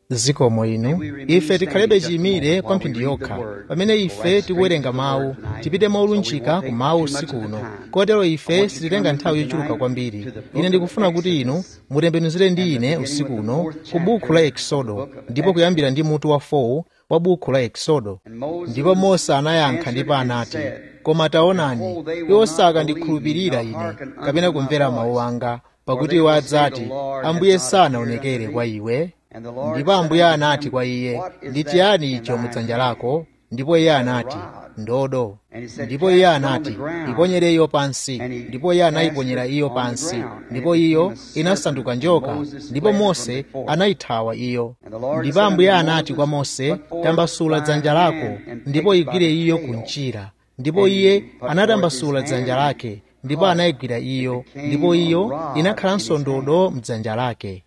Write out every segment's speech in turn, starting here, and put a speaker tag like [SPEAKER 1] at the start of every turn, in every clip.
[SPEAKER 1] zikomo inu ife tikhalebe chiyimire kwa mphindi yokha pamene ife tikuwerenga mawu tipite molunjika ku mawu usiku uno kotero ife sititenga nthawi yochuluka kwambiri ine ndikufuna kuti inu mutembenuzire ndi ine usiku uno ku buku la eksodo ndipo kuyambira ndi mutu wa 4 wa buku la eksodo ndipo mose anayankha ndipo anati koma taonani iwo sakandikhulupirira ine kapena kumvera mawu anga pakuti iwo adzati ambuye sanaonekere kwa iwe ndipo ambuye anati kwa iye ndi chiyani icho mudzanja lako ndipo iye anati ndodo ndipo iye anati iponyere iyo pansi ndipo iye anayiponyera iyo pansi ndipo iyo inasanduka njoka ndipo mose anayithawa iyo ndipo ambuye anati kwa mose tambasula dzanja lako ndipo igwire iyo kunjira ndipo iye anatambasula dzanja lake ndipo anayigwira iyo ndipo iyo inakhalanso ndodo mdzanja lake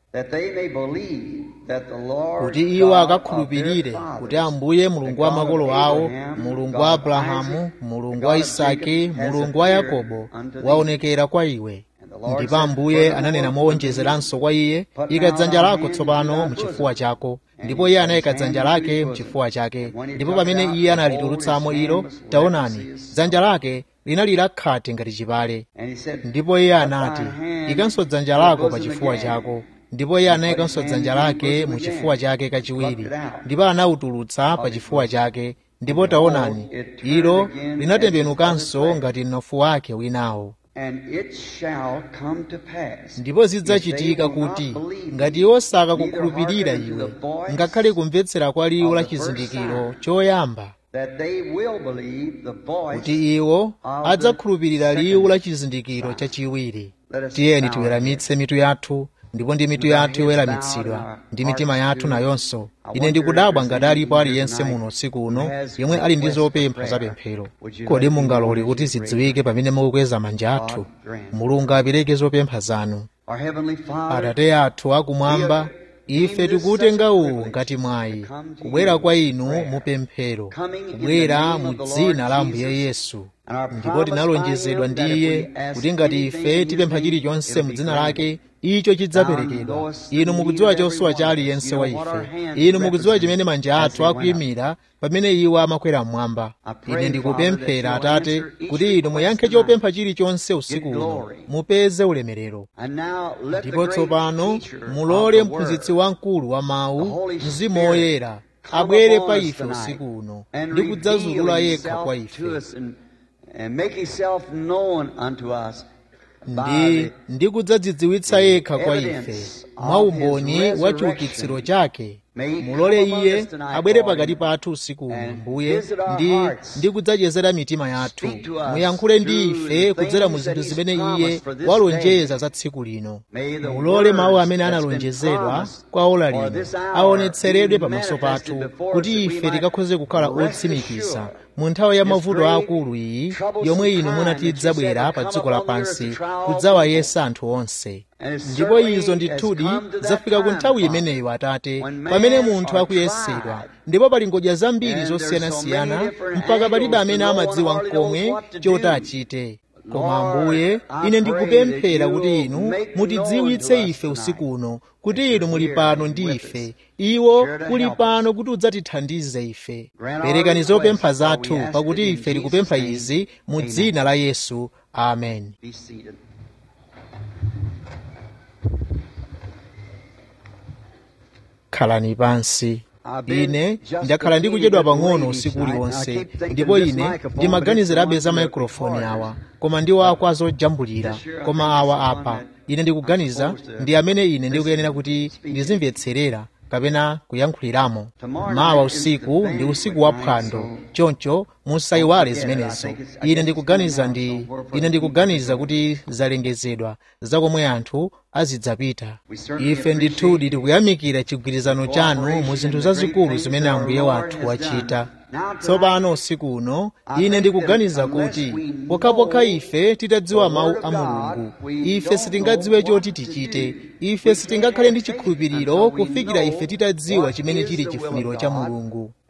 [SPEAKER 1] kuti iwo akakhulupirire kuti ambuye mulungu wa makolo awo mulungu wa abrahamu mulungu wa isake mulungu wa yakobo waonekera kwa iwe ndipo ambuye ananena mowonjezeranso kwa iye ika dzanja lako tsopano muchifuwa chako ndipo iye anayika dzanja lake mchifuwa chake ndipo pamene iye analitulutsamo ilo taonani dzanja lake linali lakhate ngati chipale ndipo iye anati ikanso dzanja lako pa chifuwa chako ndipo iye anayikanso dzanja lake mu chifuwa chake kachiwiri ndipo anawutulutsa pa chifuwa chake ndipo taonani ilo linatembenukanso ngati mnofu wake winawo ndipo zidzachitika kuti ngati iwo sakakukhulupirira iwe ngakhale kumvetsera kwa liwu la chizindikiro choyamba kuti iwo adzakhulupirira liwu la chizindikiro chachiwiri tiyeni tiweramitse mitu yathu ndipo ndi mitu yathu iweramitsidwa ndi mitima yathu nayonso ine ndikudabwa ngati alipo aliyense muno usiku uno yemwe ali ndi zopempha zapemphero kodi mungalole kuti zidziwike pamene mukukweza manja athu mulungu apereke zopempha zanu atate athu akumwamba ife tikuutenga uwu ngati mwayi kubwera kwa inu mupemphero kubwera mu dzina la ambuye yesu ndipo tinalonjezedwa ndi iye kuti ngati ife tipempha chilichonse mu dzina lake icho chidzaperekedwa inu mukudziwa chosowa cha aliyense wa ife inu mukudziwa chimene manja athu akuyimira pamene iwo amakwera mmwamba ine ndikupemphera atate kuti inu muyankhe chopempha chilichonse usiku uno mupeze ulemerero ndipo tsopano mulole mphunzitsi wamkulu wa mawu mzimu woyera abwere pa ife usiku uno ndi kudzazulula yekha kwa ife ndi ndi kudzadzidziwitsa yekha kwa ife mwa umboni wa chiukitsiro chake mulole iye abwere pakati pathu usiku uno mbuye ndi ndi kudzachezera mitima yathu muyankhule ndi ife kudzera mu zinthu zimene iye walonjeza za tsiku lino mulole mawu amene analonjezedwa kwa ola lino aonetseredwe pamaso pathu kuti ife tikakhoze kukhala otsimikiza mu nthawi ya mavuto aakulu iyi yomwe inu munatidzabwera pa dziko lapansi kudzawayesa anthu onse ndipo izo ndithudi zafika ku nthawi imeneyo atate pamene munthu akuyesedwa ndipo pali ngodya zambiri zosiyanasiyana mpaka palibe amene amadziwa nkomwe choti achite koma ambuye ine ndikupemphera kuti inu mutidziwitse ife usiku uno kuti inu muli pano ndi ife iwo kuli pano kuti udzatithandize ife perekani zopempha zathu pakuti ife tikupempha izi mu dzina la yesu amen khalani pansi ine ndakhala ndikuchedwa pang'ono usiku uliwonse ndipo ine ndimaganizirabe za maikrofoni awa koma ndiwo akwa zojambulira koma awa apa ine ndikuganiza ndi amene ine ndikuyenera kuti ndizimvetserera kapena kuyankhuliramo mawa usiku ndi usiku wa phwando choncho musayiwale zimenezo ine ndikuganiza ndi ine ndikuganiza kuti zalengezedwa zakomwe anthu azidzapita ife ndithudi tikuyamikira chigwirizano chanu mu zinthu zazikulu zimene ambuye wathu wachita tsopano usiku uno ine ndikuganiza kuti pokhapokha ife titadziwa mawu a mulungu ife sitingadziwe choti tichite ife sitingakhale ndi chikhulupiriro kufikira ife titadziwa chimene chili chifuniro cha mulungu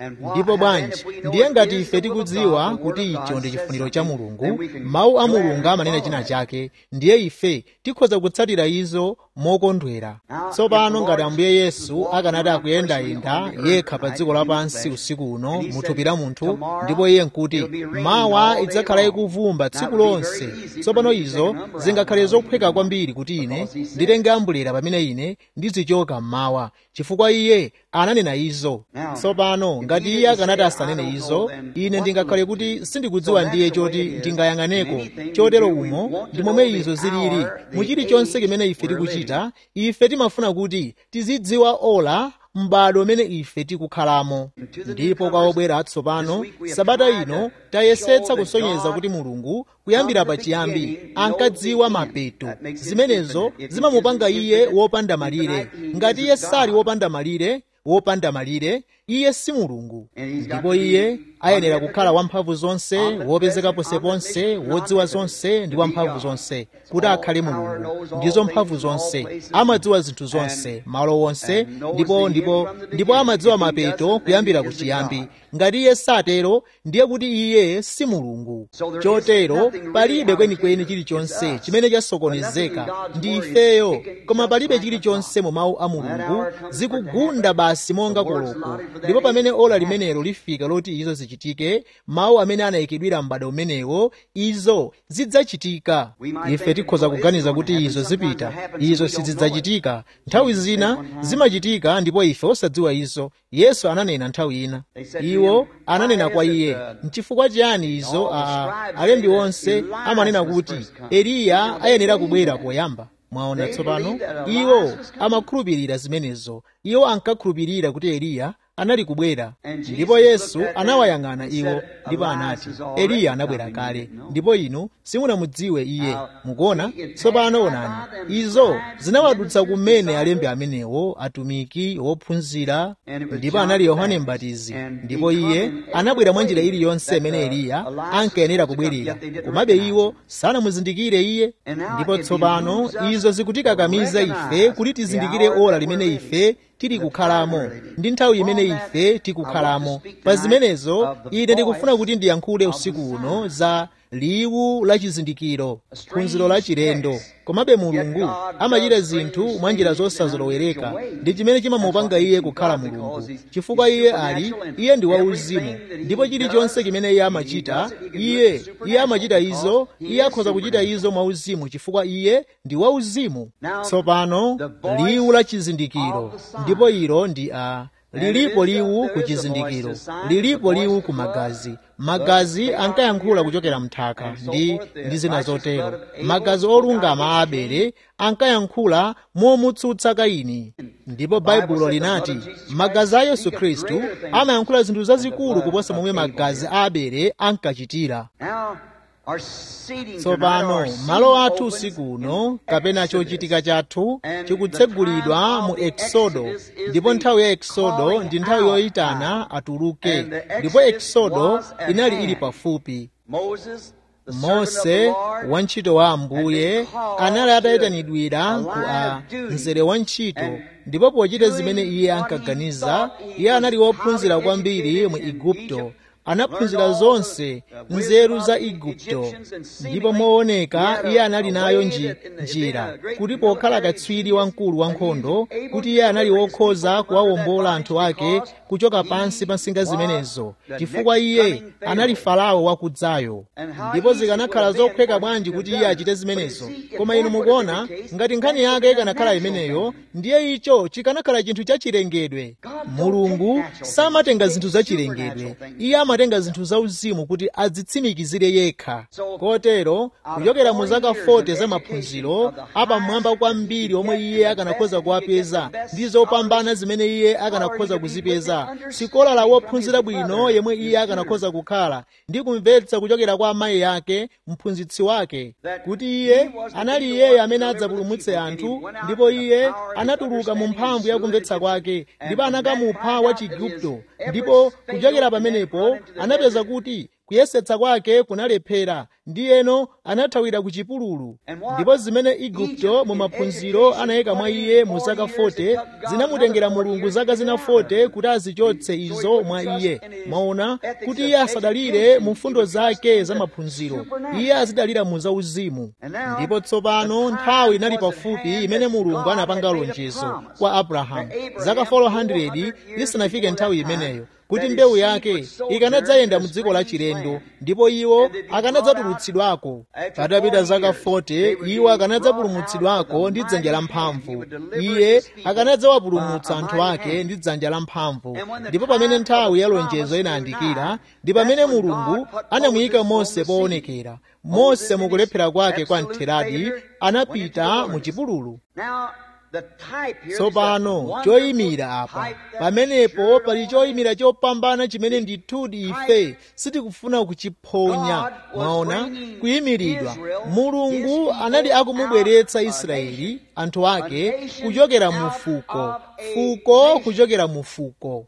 [SPEAKER 1] ndipo bwanji ndiye ngati ife tikudziwa kuti icho ndi chifuniro cha mulungu mawu a mulungu amanena china chake ndiye ife tikhoza kutsatira izo mokondwera tsopano ngati ambuye yesu akanati akuyendayenda yekha pa dziko lapansi usiku uno muthupi la munthu ndipo iye nkuti mawa idzakhala ikuvumba tsiku lonse tsopano izo zingakhale zophweka kwambiri kuti ine nditenge ambulera pamene ine ndizichoka mmawa chifukwa iye ananena izo tsopano ngati iye akanati asanene izo ine ndingakhale kuti sindikudziwa ndiye choti ndingayang'aneko chotero umo ndi momwe izo zilili mu chilichonse chimene ife tikuchita ife timafuna kuti tizidziwa ola m'bado umene ife tikukhalamo ndipo kwa obwera atsopano sabata ino tayesetsa kusonyeza kuti mulungu kuyambira pachiyambi ankadziwa mapeto zimenezo zimamupanga iye wopanda malire ngati iye sali wopanda malire wopanda malire iye si mulungu ndipo iye ayenera kukhala wamphamvu zonse wopezeka ponseponse wodziwa zonse ndi wamphamvu zonse kuti akhale mulungu ndizo mphamvu zonse amadziwa zinthu zonse malo wonse ndipo ndipo ndipo amadziwa mapeto kuyambira kuchiyambi ngati iye satero ndiye kuti iye si mulungu chotero palibe kwenikweni chilichonse chimene chasokonezeka ndi ifeyo koma palibe chilichonse mu mawu a mulungu zikugunda basi monga koloko ndipo pamene ola limenelo lifika loti izo zichitike mawu amene anayikidwira m'bado umenewo izo zidzachitika ife tikhoza kuganiza kuti izo zipita izo sizidzachitika nthawi zina zimachitika ndipo ife osadziwa izo yesu ananena nthawi ina iwo ananena kwa iye nchifukwa chiyani izo a alembi onse amanena kuti eliya ayenera kubwera poyamba mwaona tsopano iwo amakhulupirira zimenezo iwo ankakhulupirira kuti eliya anali kubwera ndipo yesu anawayang'ana iwo ndipo anati eliya anabwera kale ndipo inu simunamudziwe iye mukuona tsopano onani izo zinawadutsa kumene alembi amenewo atumiki ophunzira ndipo anali yohane mbatizi ndipo iye anabwera mwa njira iliyonse imene eliya ankayenera kubwerera komabe iwo sanamuzindikire iye ndipo tsopano izo zikutikakamiza ife kuti tizindikire ora limene ife tili kukhalamo ndi nthawi imene ife tikukhalamo pa zimenezo ine ndikufuna kuti ndiyankhule usiku uno za liwu la chizindikiro phunziro la chilendo komabe mulungu amachita zinthu mwa njira zosazolowereka ndi chimene chimamupanga iye kukhala mulungu chifukwa iye ali iye ndi wauzimu ndipo chilichonse chimene iye amachita iye iye amachita izo iye akhoza kuchita izo mwauzimu chifukwa iye ndi wauzimu tsopano liwu la chizindikiro ndipo ilo ndi a lilipo liwu ku chizindikiro lilipo liwu ku magazi magazi ankayankhula kuchokera mnthaka ndi ndi zina zotero magazi olungama a abele ankayankhula momutsutsa kaini ndipo baibulo linati magazi a yesu khristu amayankhula zinthu zazikulu kuposa momwe magazi a abele ankachitira tsopano malo athu usiku uno kapena chochitika chathu chikutsegulidwa mu eksodo ndipo nthawi ya eksodo ndi nthawi yoyitana atuluke ndipo eksodo inali ili pafupi mose wantchito wa ambuye anali atayitanidwira ku a mzere wa ntchito ndipo pochita zimene iye ankaganiza iye anali wophunzira kwambiri mu igupto anaphunzira zonse nzeru za igupto ndipo mooneka iye anali nayo nji, njira kuti pokhala katswiri wamkulu wankhondo kuti iye anali wokhoza kuwawombola anthu ake kuchoka pansi pa nsinga zimenezo chifukwa iye anali farao wakudzayo ndipo zikanakhala zophweka bwanji kuti iye achite zimenezo koma inu mukuona ngati nkhani yake ikanakhala imeneyo ndiye icho chikanakhala chinthu chachilengedwe mulungu samatenga zinthu zachilengedwe iye amatenga zinthu zauzimu kuti adzitsimikizire yekha kotero kuchokera mu zaka 40 za maphunziro apamwamba kwambiri omwe iye akanakhoza kuwapeza ndi zopambana zimene iye akanakhoza kuzipeza sikola la wophunzira bwino yemwe iye akanakhoza kukhala ndi kumvetsa kuchokera kwa amayi ake mphunzitsi wake kuti iye anali iyeyo amene adzapulumutse anthu ndipo iye anatuluka mu mphamvu ya kumvetsa kwake ndipo anakamupha wa chigupto ndipo kuchokera pamenepo anapeza kuti kuyesetsa kwake kunalephera ndiyeno anathawira ku chipululu ndipo zimene igupto mu maphunziro anayika mwa iye mu zaka 40 zinamutengera mulungu zaka zina 40 kuti azichotse izo mwa iye mwaona kuti iye asadalire mu mfundo zake za maphunziro iye azidalira mu zauzimu ndipo tsopano nthawi inali pafupi imene mulungu anapanga lonjezo kwa abrahamu zaka 400 isanafike nthawi imeneyo kuti mbewu yake ikanadzayenda mu dziko la chilendo ndipo iwo akanadzatulutsidwako patapita zaka 40 iwo akanadzapulumutsidwako ndi dzanja lamphamvu iye akanadzawapulumutsa anthu ake ndi dzanja lamphamvu ndipo pamene nthawi ya lonjezo inayandikira ndi pamene mulungu anamuyika mose poonekera mose mukulephera kwake kwa mtheradi anapita mu chipululu tsopano choyimira apa pamenepo pali choyimira chopambana chimene ndithudi ife sitikufuna kuchiphonya mwaona kuyimiridwa mulungu anali akumubweretsa israeli anthu ake kuchokera mu fuko fuko kuchokera mu fuko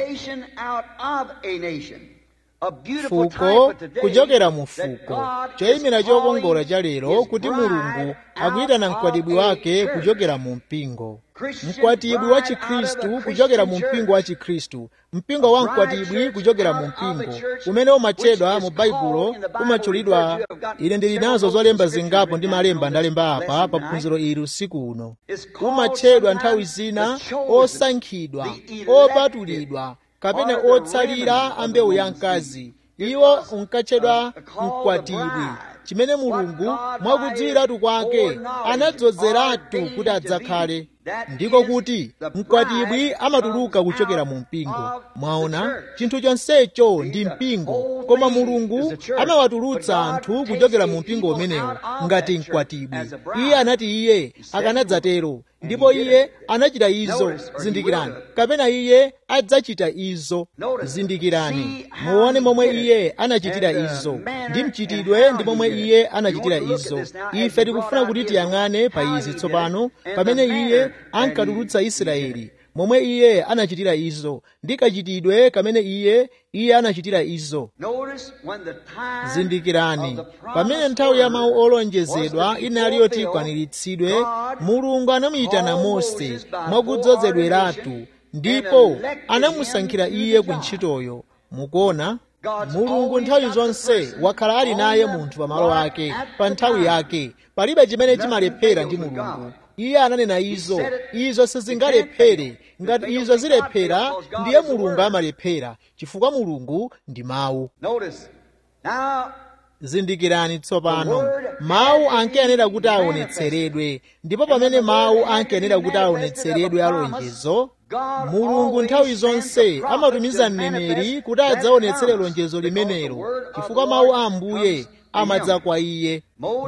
[SPEAKER 1] fuko kuchokera mu fuko choyimira chokongola cha lero kuti mulungu akuyitana mkwatibwi wake kuchokera mu mpingo mkwatibwi wa chikhristu kuchokera mu mpingo wa chikhristu mpingo wa mkwatibwi kuchokera mu mpingo umene umatchedwa mu baibulo umatchulidwa ine ndili nazo zolemba zingapo ndi malemba ndalemba apa pa phunziro ili usiku uno umatchedwa nthawi zina osankhidwa opatulidwa kapena otsalira a mbewu ya mkazi iwo unkatchedwa mkwatibwi chimene mulungu mwakudziwiratu kwake anadzozeratu kuti adzakhale ndiko kuti mkwatibwi amatuluka kuchokera mu mpingo mwaona chinthu chonsecho ndi mpingo koma mulungu amawatulutsa anthu kuchokera mu mpingo umenewo ngati mkwatibwi iye anati iye akanadzatero ndipo iye anachita izo zindikirani kapena iye adzachita izo zindikirani muone momwe iye anachitira izo ndi mchitidwe ndi momwe iye anachitira izo ife tikufuna kuti tiyang'ane pa izi tsopano pamene iye ankatulutsa israeli momwe iye anachitira izo ndi kachitidwe kamene iye iye anachitira izo zindikirani pamene nthawi ya mawu olonjezedwa inali yoti ikwaniritsidwe mulungu anamuyitana mose mwakudzozedweratu ndipo anamusankhira iye ku ntchitoyo mukuona mulungu nthawi zonse wakhala ali naye munthu pamalo ake pa nthawi yake palibe chimene chimalephera ndi mulungu iye ananena izo izo sizingalephere ngati izo zilephera ndiye mulungu amalephera chifukwa mulungu ndi mawu zindikirani tsopano mawu ankayenera kuti aonetseredwe ndipo pamene mawu ankayenera kuti aonetseredwe alonjezo mulungu nthawi zonse amatumiza mneneri kuti adzaonetsere lonjezo limenelo chifukwa mawu a ambuye amadza kwa iye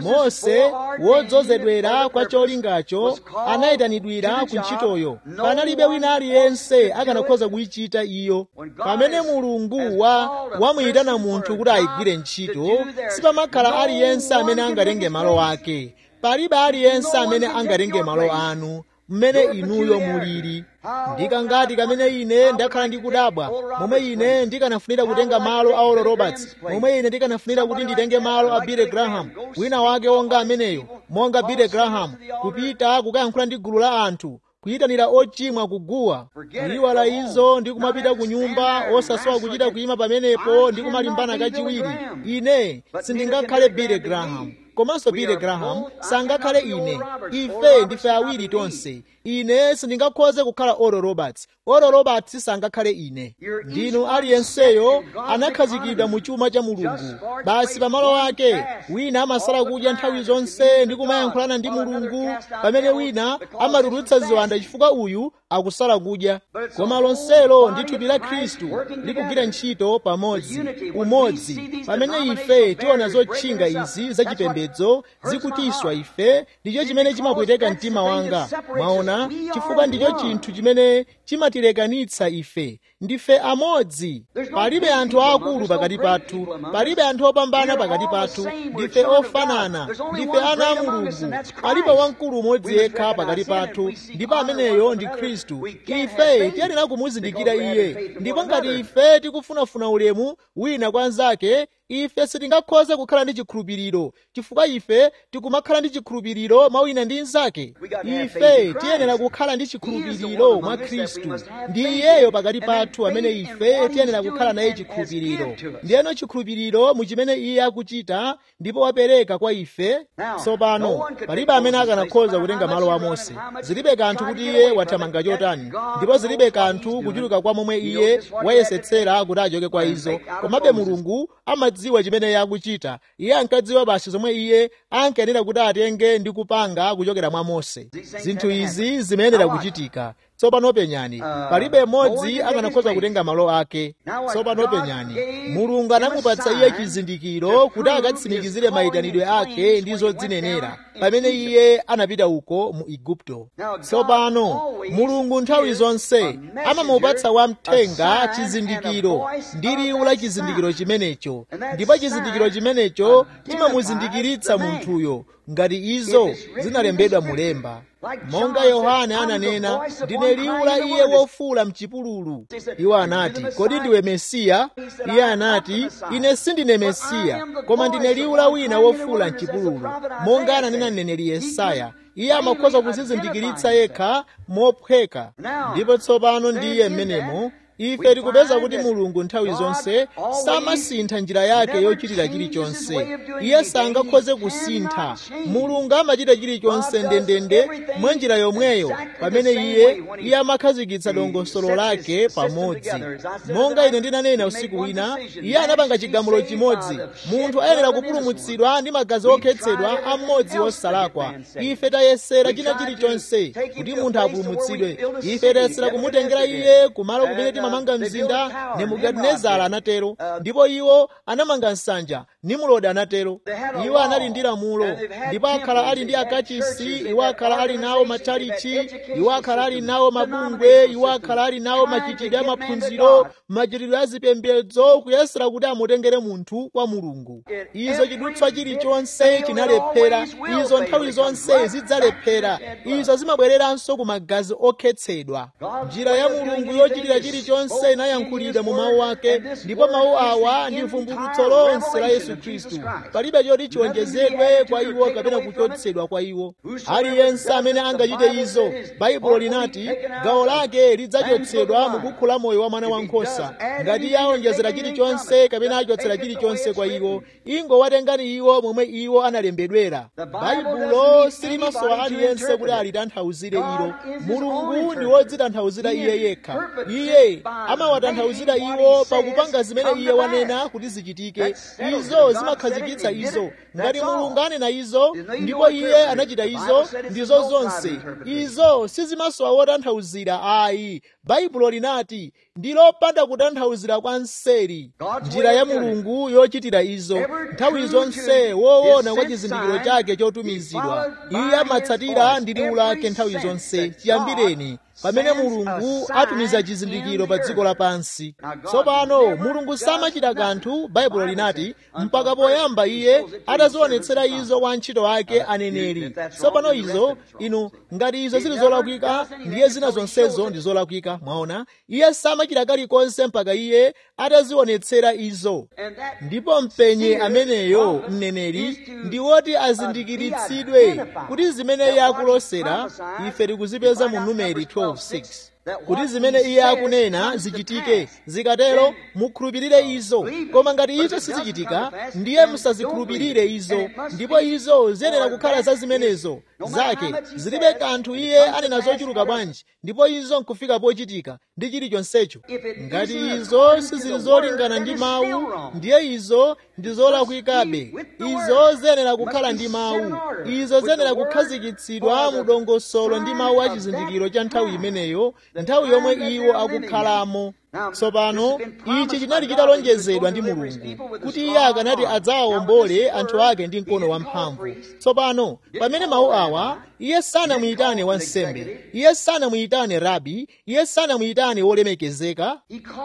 [SPEAKER 1] mose wodzozedwera kwa cholingacho anayitanidwira ku ntchitoyo panalibe wina aliyense akanakhoza kuyichita iyo pamene mulungu wa wamuyitana munthu kuti ayigwire ntchito sipamakhala aliyense amene angatenge malo ake palibe aliyense amene angatenge malo anu mmene inuyo mulili ndikangati kamene ine ndakhala ndikudabwa momwe ine ndikanafunira kutenga malo a oral roberts momwe ine ndikanafunira kuti nditenge malo a billy graham wina wake wonga ameneyo monga billy graham kupita kukayankhula ndi gulu la anthu kuyitanira ochimwa kuguwa kuyiwala izo ndi kumapita ku nyumba osasowa kuchita kuyima pamenepo ndi kumalimbana kachiwiri ine sindingakhale billy graham komanso billy graham sangakhale ine ife ndife awiri tonse ine sindingakhoze kukhala oral roberts oral roberts sangakhale ine ndinu aliyenseyo anakhazikidwa mu chuma cha mulungu basi pamalo ake wina amasala kudya nthawi zonse ndi kumayankhulana ndi mulungu pamene wina amatulutsa ziwanda chifukwa uyu akusala kudya koma lonselo ndi thupi la khristu likugwira ntchito pamodzi umodzi pamene ife tiona zotchinga izi zachipembedzo zikutiswa ife ndicho chimene chimapweteka mtima wanga mwaona chifukwa ndicho chinthu chimene chimatilekanitsa ife ndife amodzi palibe anthu aakulu pakati pathu palibe anthu opambana pakati pathu ndife ofanana ndife ana a mulungu palibe wamkulu umodzi yekha pakati pathu ndipo ameneyo ndi khristu ife tiyenera kumuzindikira iye ndipo ngati ife tikufunafuna ulemu wina kwa nzake ife sitingakhoze kukhala ndi chikhulupiriro chifukwa ife tikumakhala ndi chikhulupiriro mwa wina ndi mnzake ife tiyenera kukhala ndi chikhulupiriro mwa khristu ndi iyeyo pakati pathu amene ife tiyenera kukhala naye chikhulupiriro ndiyeno chikhulupiriro mu chimene iye akuchita ndipo wapereka kwa ife tsopano palibe amene akanakhoza kutenga malo a mose zilibe kanthu kuti iye wathamanga chotani ndipo zilibe kanthu kuchuluka kwa momwe iye wayesetsera kuti achoke kwa izo komabe mulungu amadziwa chimene iye akuchita iye ankadziwa basi zomwe iye ankayenera kuti atenge ndi kupanga kuchokera mwa mose zinthu izi zimayenera kuchitika tsopano penyani palibe mmodzi akanakhoza kutenga malo ake tsopano penyani mulungu anamupatsa iye chizindikiro kuti akatsimikizire mayitanidwe ake ndi zodzinenera pamene iye anapita uko mu igupto tsopano mulungu nthawi zonse amamupatsa wamthenga chizindikiro ndi liwu la chizindikiro chimenecho ndipo chizindikiro chimenecho chimamuzindikiritsa munthuyo ngati izo zinalembedwa mulemba monga yohane ananena ndine liwu la iye wofuula mchipululu iwo anati kodi ndiwe mesiya iye anati ine sindine mesiya koma ndine liwu la wina wofuula mchipululu monga ananena mneneri yesaya iye amakhoza kuzizindikiritsa yekha mophweka ndipo tsopano ndiye mmenemo ife tikupeza kuti mulungu nthawi zonse samasintha njira yake yochitira chilichonse iye sangakhoze kusintha mulungu amachita chilichonse ndendende mwa njira yomweyo pamene iye iye amakhazikitsa dongosolo lake pamodzi monga ine ndinanena usiku wina iye anapanga chigamulo chimodzi munthu ayenera kupulumutsidwa ndi magazi okhetsedwa a mmodzi wosalakwa ife tayesera china chilichonse kuti munthu apulumutsidwe ife tayesera kumutengera iye kumalo kumene timamanga mzinda nebukadinezara anatero ndipo iwo anamanga nsanja nimurodi anatero iwo anali ndi lamulo ndipo akhala ali ndi akachisi iwo akhala ali nawo matchalichi iwo akhala ali nawo mabungwe iwo akhala ali nawo machitidwe a maphunziro machitidwe a zipembedzo kuyesera kuti amutengere munthu kwa mulungu izo chidutswa chilichonse chinalephera izo nthawi zonse zidzalephera izo zimabwereranso ku magazi okhetsedwa njira ya mulungu yochitira chilichonse inayankhulidwa mu mawu ake ndipo mawu awa ndi vumbulutso lonse la yesu khristu palibe choti chiwonjezedwe kwa iwo kapena kuchotsedwa kwa iwo aliyense amene angachite izo baibulo linati gawo lake lidzachotsedwa mu bukhu la moyo wa mwana wankhosa ngati iye awonjezera chilichonse kapena achotsera chilichonse kwa iwo ingowatengani iwo momwe iwo analembedwera baibulo silimasowa aliyense kuti alitanthauzire ilo mulungu ndi wodzitanthauzira iye yekha iye amawatanthauzira iwo pakupanga zimene iye wanena kuti zichitike izo zimakhazikitsa izo ngati mulungu anena izo ndipo iye anachita izo ndizo zonse izo sizimasowa wotanthauzira ayi baibulo linati ndi lopanda kutanthauzira kwa nseri njira ya mulungu yochitira izo nthawi zonse woona kwa chizindikiro chake chotumizidwa iye amatsatira ndi liwu lake nthawi zonse chiyambireni pamene mulungu atumiza chizindikiro pa dziko lapansi tsopano mulungu samachita kanthu baibulo linati mpaka poyamba iye atazionetsera izo kwa antchito ake aneneri tsopano izo inu ngati izo zili zolakwika ndiye zina zonsezo ndi zolakwika mwaona iye samachita kalikonse mpaka iye atazionetsera izo ndipo mpenye ameneyo mneneri ndi woti azindikiritsidwe kuti zimene iye akulosera ife tikuzipeza mu numeri 12 6 kuti zimene iye akunena zichitike zikatero mukhulupirire izo koma ngati izo sizichitika ndiye musazikhulupirire izo ndipo izo ziyenera kukhala za zimenezo zake zilibe kanthu iye anena zochuluka bwanji ndipo izo nkufika pochitika ndi chilichonsecho ngati izo sizili zolingana ndi mawu ndiye izo ndi zolakwikabe izo ziyenera kukhala ndi mawu izo ziyenera kukhazikitsidwa mu dongosolo ndi mawu a chizindikiro cha nthawi imeneyo nthawi yomwe iwo akukhalamo tsopano ichi chinali chitalonjezedwa ndi mulungu kuti iye akanati adzawawombole anthu ake ndi mkono wamphamvu tsopano pamene mawu awa iye sanamuyitane wansembe iye sanamuyitane rabi iye sanamuyitane wolemekezeka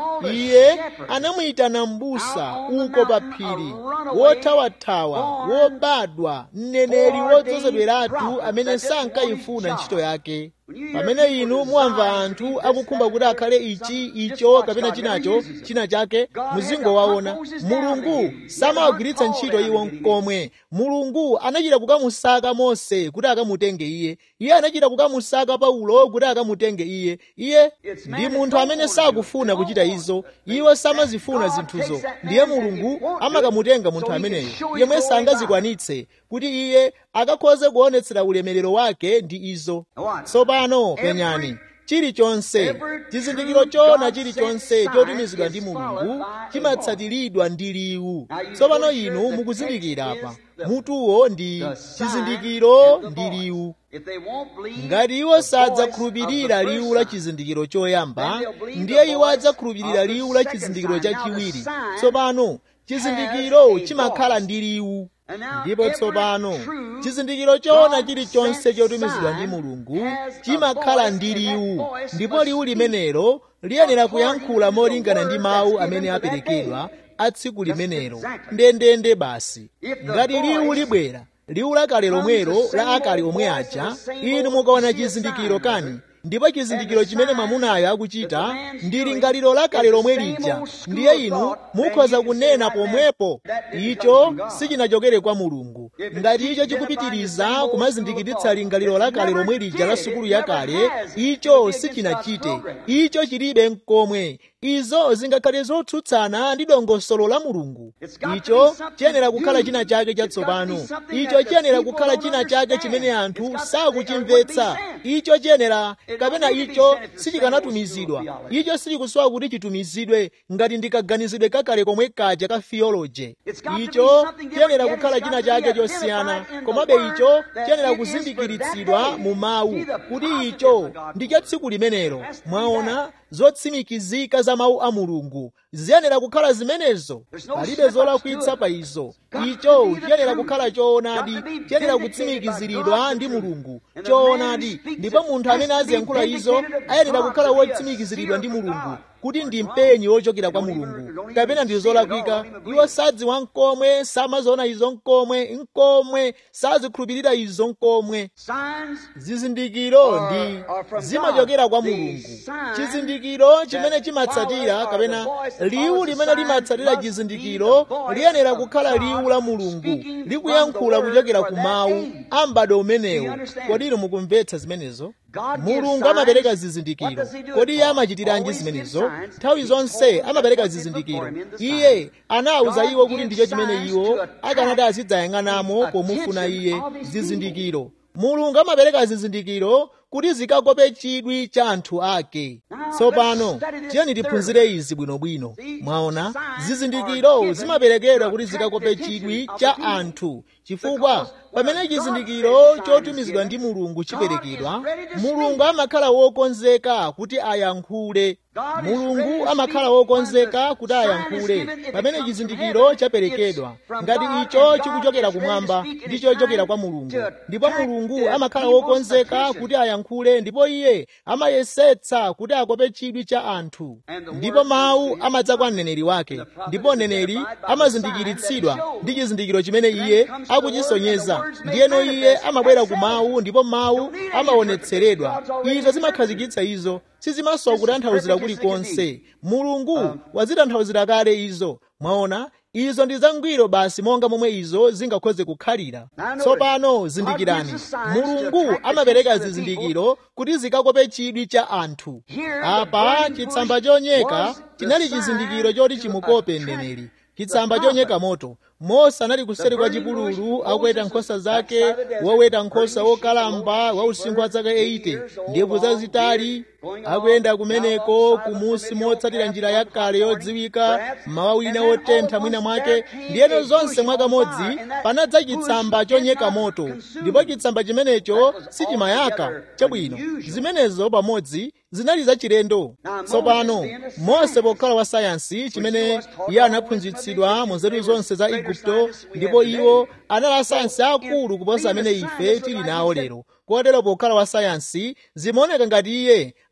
[SPEAKER 1] iye anamuyitana m'busa uko pa phiri wothawathawa wobadwa mneneri wodzozedweratu amene sankayifuna ntchito yake pamene inu muwamva anthu akukhumba kuti akhale ichi icho iwo kapena chinacho china chake muzingowaona mulungu samawagwiritsa ntchito iwo nkomwe mulungu anachita kukamusaka mose kuti akamutenge iye iye anachita kukamusaka paulo kuti akamutenge iye iye ndi munthu amene sakufuna kuchita izo iwo samazifuna zinthuzo ndiye mulungu amakamutenga munthu ameneyo yemwe sangazikwanitse kuti iye akakhoze kuonetsera ulemerero wake ndi izo tsopano penyani chilichonse chizindikiro chona chilichonse chotumizidwa ndi mulungu chimatsatiridwa ndi liwu tsopano inu mukuzindikira apa mutuwo ndi chizindikiro ndi liwu ngati iwo sadzakhulupirira liwu la chizindikiro choyamba ndiye iwo adzakhulupirira liwu la chizindikiro chachiwiri tsopano chizindikiro chimakhala ndi liwu ndipo tsopano chizindikiro choona chilichonse chotumizidwa ndi mulungu chimakhala ndi liwu ndipo liwu limenelo liyenera kuyankhula molingana ndi mawu amene aperekedwa a tsiku limenelo ndendende basi ngati liwu libwera liwu lakale lomwelo la akale omwe aja inu mukaona chizindikiro kani ndipo chizindikiro chimene mwamunayo akuchita ndi lingaliro lakale lomwe lija ndiye inu mukhoza kunena pomwepo icho sichinachokere kwa mulungu ngati icho chikupitiriza kumazindikiritsa lingaliro lakale lomwe lija la sukulu yakale icho sichinachite icho chilibe mkomwe izo zingakhale zotsutsana ndi dongosolo la mulungu icho chiyenera kukhala china chake chatsopano icho chiyenera kukhala china chake chimene anthu sakuchimvetsa icho chiyenera kapena icho sichikanatumizidwa icho sichikusowa kuti chitumizidwe ngati ndikaganizidwe kakale komwe kaja ka theology icho chiyenera kukhala china chake chosiyana komabe icho chiyenera kuzindikiritsidwa mu mawu kuti icho ndi cha tsiku limenelo mwaona zotsimikizika za mawu a mulungu ziyenera kukhala zimenezo palibe zolakwitsa pa izo icho chiyenera kukhala choonadi chiyenera kutsimikiziridwa ndi mulungu choonadi ndipo munthu amene aziyankhula izo ayenera kukhala wotsimikiziridwa ndi mulungu kuti ndi mpenyi wochokera kwa mulungu kapena ndi zolakwika iwo sadziwa nkomwe samaziona izo nkomwe nkomwe sazikhulupirira izo nkomwe zizindikiro ndi zimachokera kwa mulungu chizindikiro chimene chimatsatira kapena liwu limene limatsatira chizindikiro liyenera kukhala liwu la mulungu likuyankhula kuchokera ku mawu a m'bado umenewo kodi inu mukumvetsa zimenezo mulungu amapereka zizindikiro kodi iye amachitiranji zimenezo nthawi zonse amapereka zizindikiro iye anawuza iwo kuti ndicho chimene iwo akanati azidzayang'anamo pomufuna iye zizindikiro mulungu amapereka zizindikiro kuti zikakope chidwi cha anthu ake tsopano tiyeni tiphunzire izi bwinobwino mwaona zizindikiro zimaperekedwa kuti zikakope chidwi cha anthu chifukwa pamene chizindikiro chotumizidwa ndi mulungu chiperekedwa mulungu amakhala wokonzeka kuti ayankhule mulungu amakhala wokonzeka kuti ayankhule pamene chizindikiro chaperekedwa ngati icho chikuchokera kumwamba ndi chochokera kwa mulungu ndipo mulungu amakhala wokonzeka kuti ayankhule ndipo iye amayesetsa kuti akope chidwi cha anthu ndipo mawu amadza kwa mneneri wake ndipo mneneri amazindikiritsidwa ndi chizindikiro chimene iye akuchisonyeza ndiyeno iye amabwera ku mawu ndipo mawu amaonetseredwa izo zimakhazikitsa izo sizimasowa kutanthauzira kulikonse mulungu wazitanthauzira kale izo mwaona izo ndi zangwiro basi monga momwe izo zingakhoze kukhalira tsopano zindikirani mulungu amapereka zizindikiro kuti zikakope chidwi cha anthu apa chitsamba chonyeka chinali chizindikiro choti chimukope mneneri chitsamba chonyeka moto mose anali kuseri kwa chipululu akuweta nkhosa zake woweta nkhosa wokalamba wa usinkhu wa zaka 80 ndebvu zazitali akuyenda kumeneko kumusi motsatira njira yakale yodziwika mmawa wina wotentha mwina mwake ndiyeno zonse mwakamodzi panadza chitsamba chonyeka moto ndipo chitsamba chimenecho sichimayaka chabwino zimenezo pamodzi zinali zachilendo tsopano mose pokhala wa sayansi chimene iye anaphunzitsidwa mu nzeru zonse za igupto ndipo iwo anali asayansi akulu kuposa amene ife tili nawo lero kotero pokhala wa sayansi zimaoneka ngati iye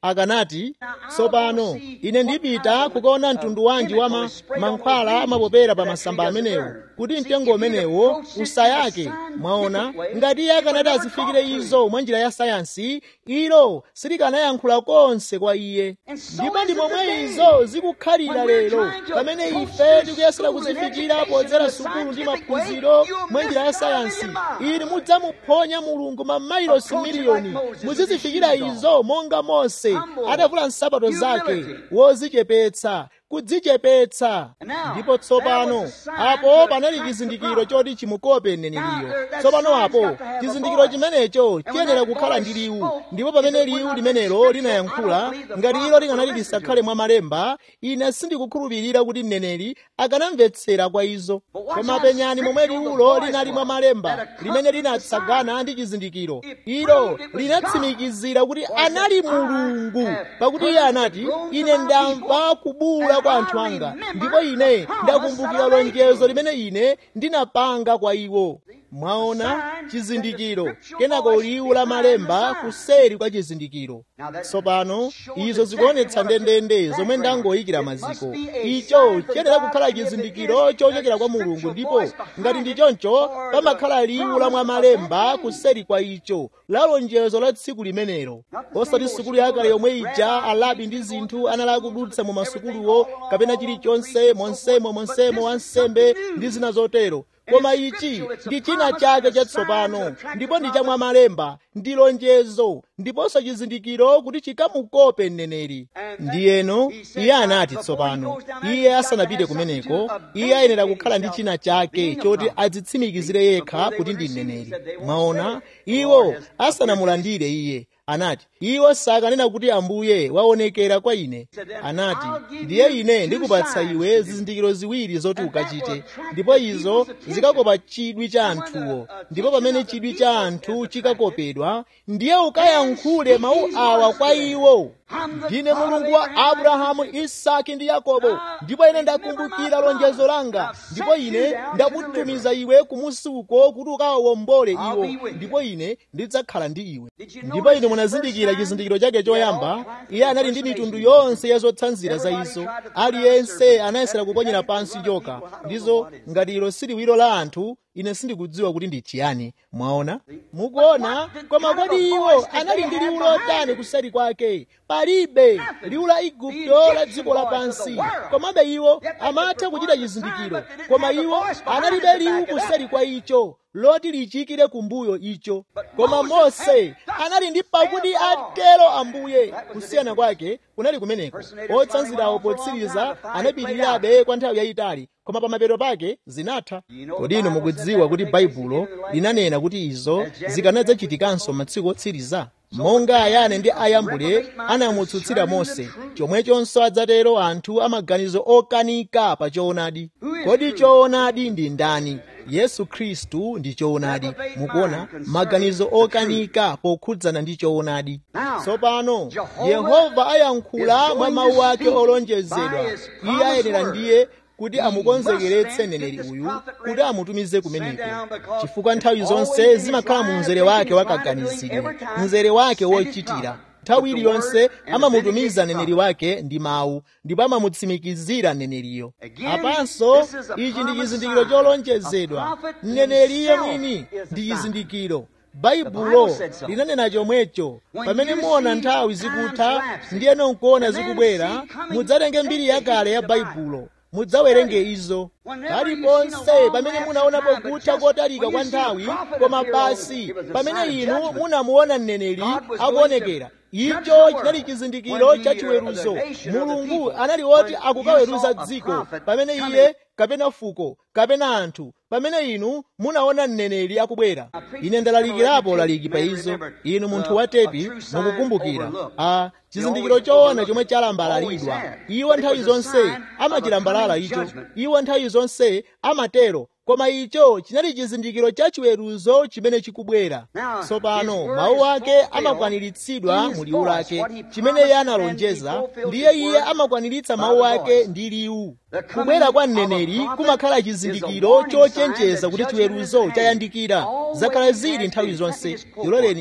[SPEAKER 1] akanati tsopano ine ndipita kukaona mtundu wanji wa ma, mankhwala amapopera pa masamba amenewo kuti mtengo umenewo usayake mwaona ngati iye akanati azifikire izo mwa njira ya sayansi ilo silikanayankhula konse kwa iye ndipo ndi momwe izo zikukhalira lero pamene ife tikuyesera kuzifikira podzera sukulu ndi maphunziro mwa njira ya sayansi ili mudzamuphonya mulungu mamayilosi miliyoni muzizifikira izo monga mose adavula nsapato zake wozichepetsa kudzichepetsa ndipo tsopano apo panali chizindikiro choti chimukope mneneriyo tsopano apo chizindikiro chimenecho chiyenera kukhala ndi liwu ndipo pamene liwu limenelo linayankhula ngati ilo likanali lisakhale mwa malemba ine sindikukhulupirira kuti mneneri akanamvetsera kwa izo koma penyani momwe liwulo linali mwa malemba limene linatsagana ndi chizindikiro ilo linatsimikizira kuti anali mulungu pakuti iye anati ine ndamva kubula kwa anthu anga ndipo ine ndakumbukira lonjezo limene ine ndinapanga kwa iwo mwaona chizindikiro kenako liwu la malemba kuseri kwa chizindikiro tsopano izo zikuonetsa ndendende zomwe ndangoyikira maziko icho chiyenera kukhala chizindikiro chochokera kwa mulungu ndipo ngati ndi choncho pamakhala liwu la mwa malemba kuseri kwa icho la lonjezo la tsiku limenelo osati sukulu yakale yomwe ija alabi ndi zinthu anali akudutsa mu masukuluwo kapena chilichonse monsemo monsemo wansembe ndi zina zotero koma ichi ndi china chake chatsopano ndipo ndi chamwa malemba ndi lonjezo ndiponso chizindikiro kuti chikamukope mneneri ndiyeno iye anati tsopano iye asanapite kumeneko iye ayenera kukhala ndi china chake choti adzitsimikizire yekha kuti ndi mneneri mwaona iwo asanamulandire iye anati iwo sakanena kuti ambuye waonekera kwa ine anati ndiye ine ndikupatsa iwe zizindikiro ziwiri zoti ukachite ndipo izo zikakopa chidwi cha anthuwo ndipo pamene chidwi cha anthu chikakopedwa ndiye ukayankhule mawu awa kwa iwo ndine mulungu wa abrahamu isaki ndi yakobo ndipo ine ndakumbukira lonjezo langa ndipo ine ndakutumiza iwe kumusi uko kuti ukawawombole iwo ndipo ine ndidzakhala ndi iwe ndipo ine munazindikira chizindikiro chake choyamba iye anali ndi mitundu yonse ya zotsanzira za izo aliyense anayesera kuponyera pansi njoka ndizo ngati ilo siliwiro la anthu ine sindikudziwa kuti ndi chiyani mwaona mukuona koma kodi iwo anali ndi liwu lotani kuseri kwake palibe liwu la igupto la dziko lapansi komabe iwo amatha kuchita chizindikiro koma iwo analibe liwu kuseri kwa icho loti lichikire kumbuyo icho koma mose anali ndi pakuti atero ambuye kusiyana kwake kunali kumeneko otsanzirawo potsiriza anapitirirabe kwa nthawi yayitali koma pamapeto pake zinatha kodi inu mukudziwa kuti baibulo linanena kuti izo zikanadzachitikanso masiku otsiriza monga ayane ndi ayambule anamutsutsira mose chomwechonso adzatero anthu amaganizo okanika pa choonadi kodi choonadi ndi ndani yesu khristu ndi choonadi mukuona maganizo okanika pokhudzana ndi choonadi tsopano yehova ayankhula mwa mawu ake olonjezedwa iye ayenera ndiye kuti amukonzekeretse mneneri uyu kuti amutumize kumeneko chifukwa nthawi zonse zimakhala mu mzere wake wakaganizidwe mzere wake wochitira nthawi iliyonse amamutumiza mneneri wake ndi mawu ndipo amamutsimikizira mneneriyo apanso ichi ndi chizindikiro cholonjezedwa mneneriyo mwini ndi chizindikiro baibulo linanena chomwecho pamene muona nthawi zikutha ndiyeno nkuona zikubwera mudzatenge mbiri yakale ya baibulo mudzawerenge izo paliponse pamene munaonapo kutha kotalika kwa nthawi koma basi pamene inu munamuona mneneri akuonekera icho chinali chizindikiro cha chiweruzo mulungu anali woti akukaweruza dziko pamene iye kapena fuko kapena anthu pamene inu munaona mneneri akubwera ine ndalalikirapo laliki pa izo inu munthu wa tepi mukukumbukira a chizindikiro choona chomwe chalambalalidwa iwo nthawi zonse amachilambalala icho iwo nthawi zonse amatero koma icho chinali chizindikiro cha chiweruzo chimene chikubwera tsopano mawu ake amakwaniritsidwa mu liwu lake chimene iye analonjeza ndiye iye amakwaniritsa mawu ake ndi liwu kubwera kwa mneneri kumakhala chizindikiro chochenjeza kuti chiweruzo chayandikira zakhala zili nthawi zonse ndiloleni ine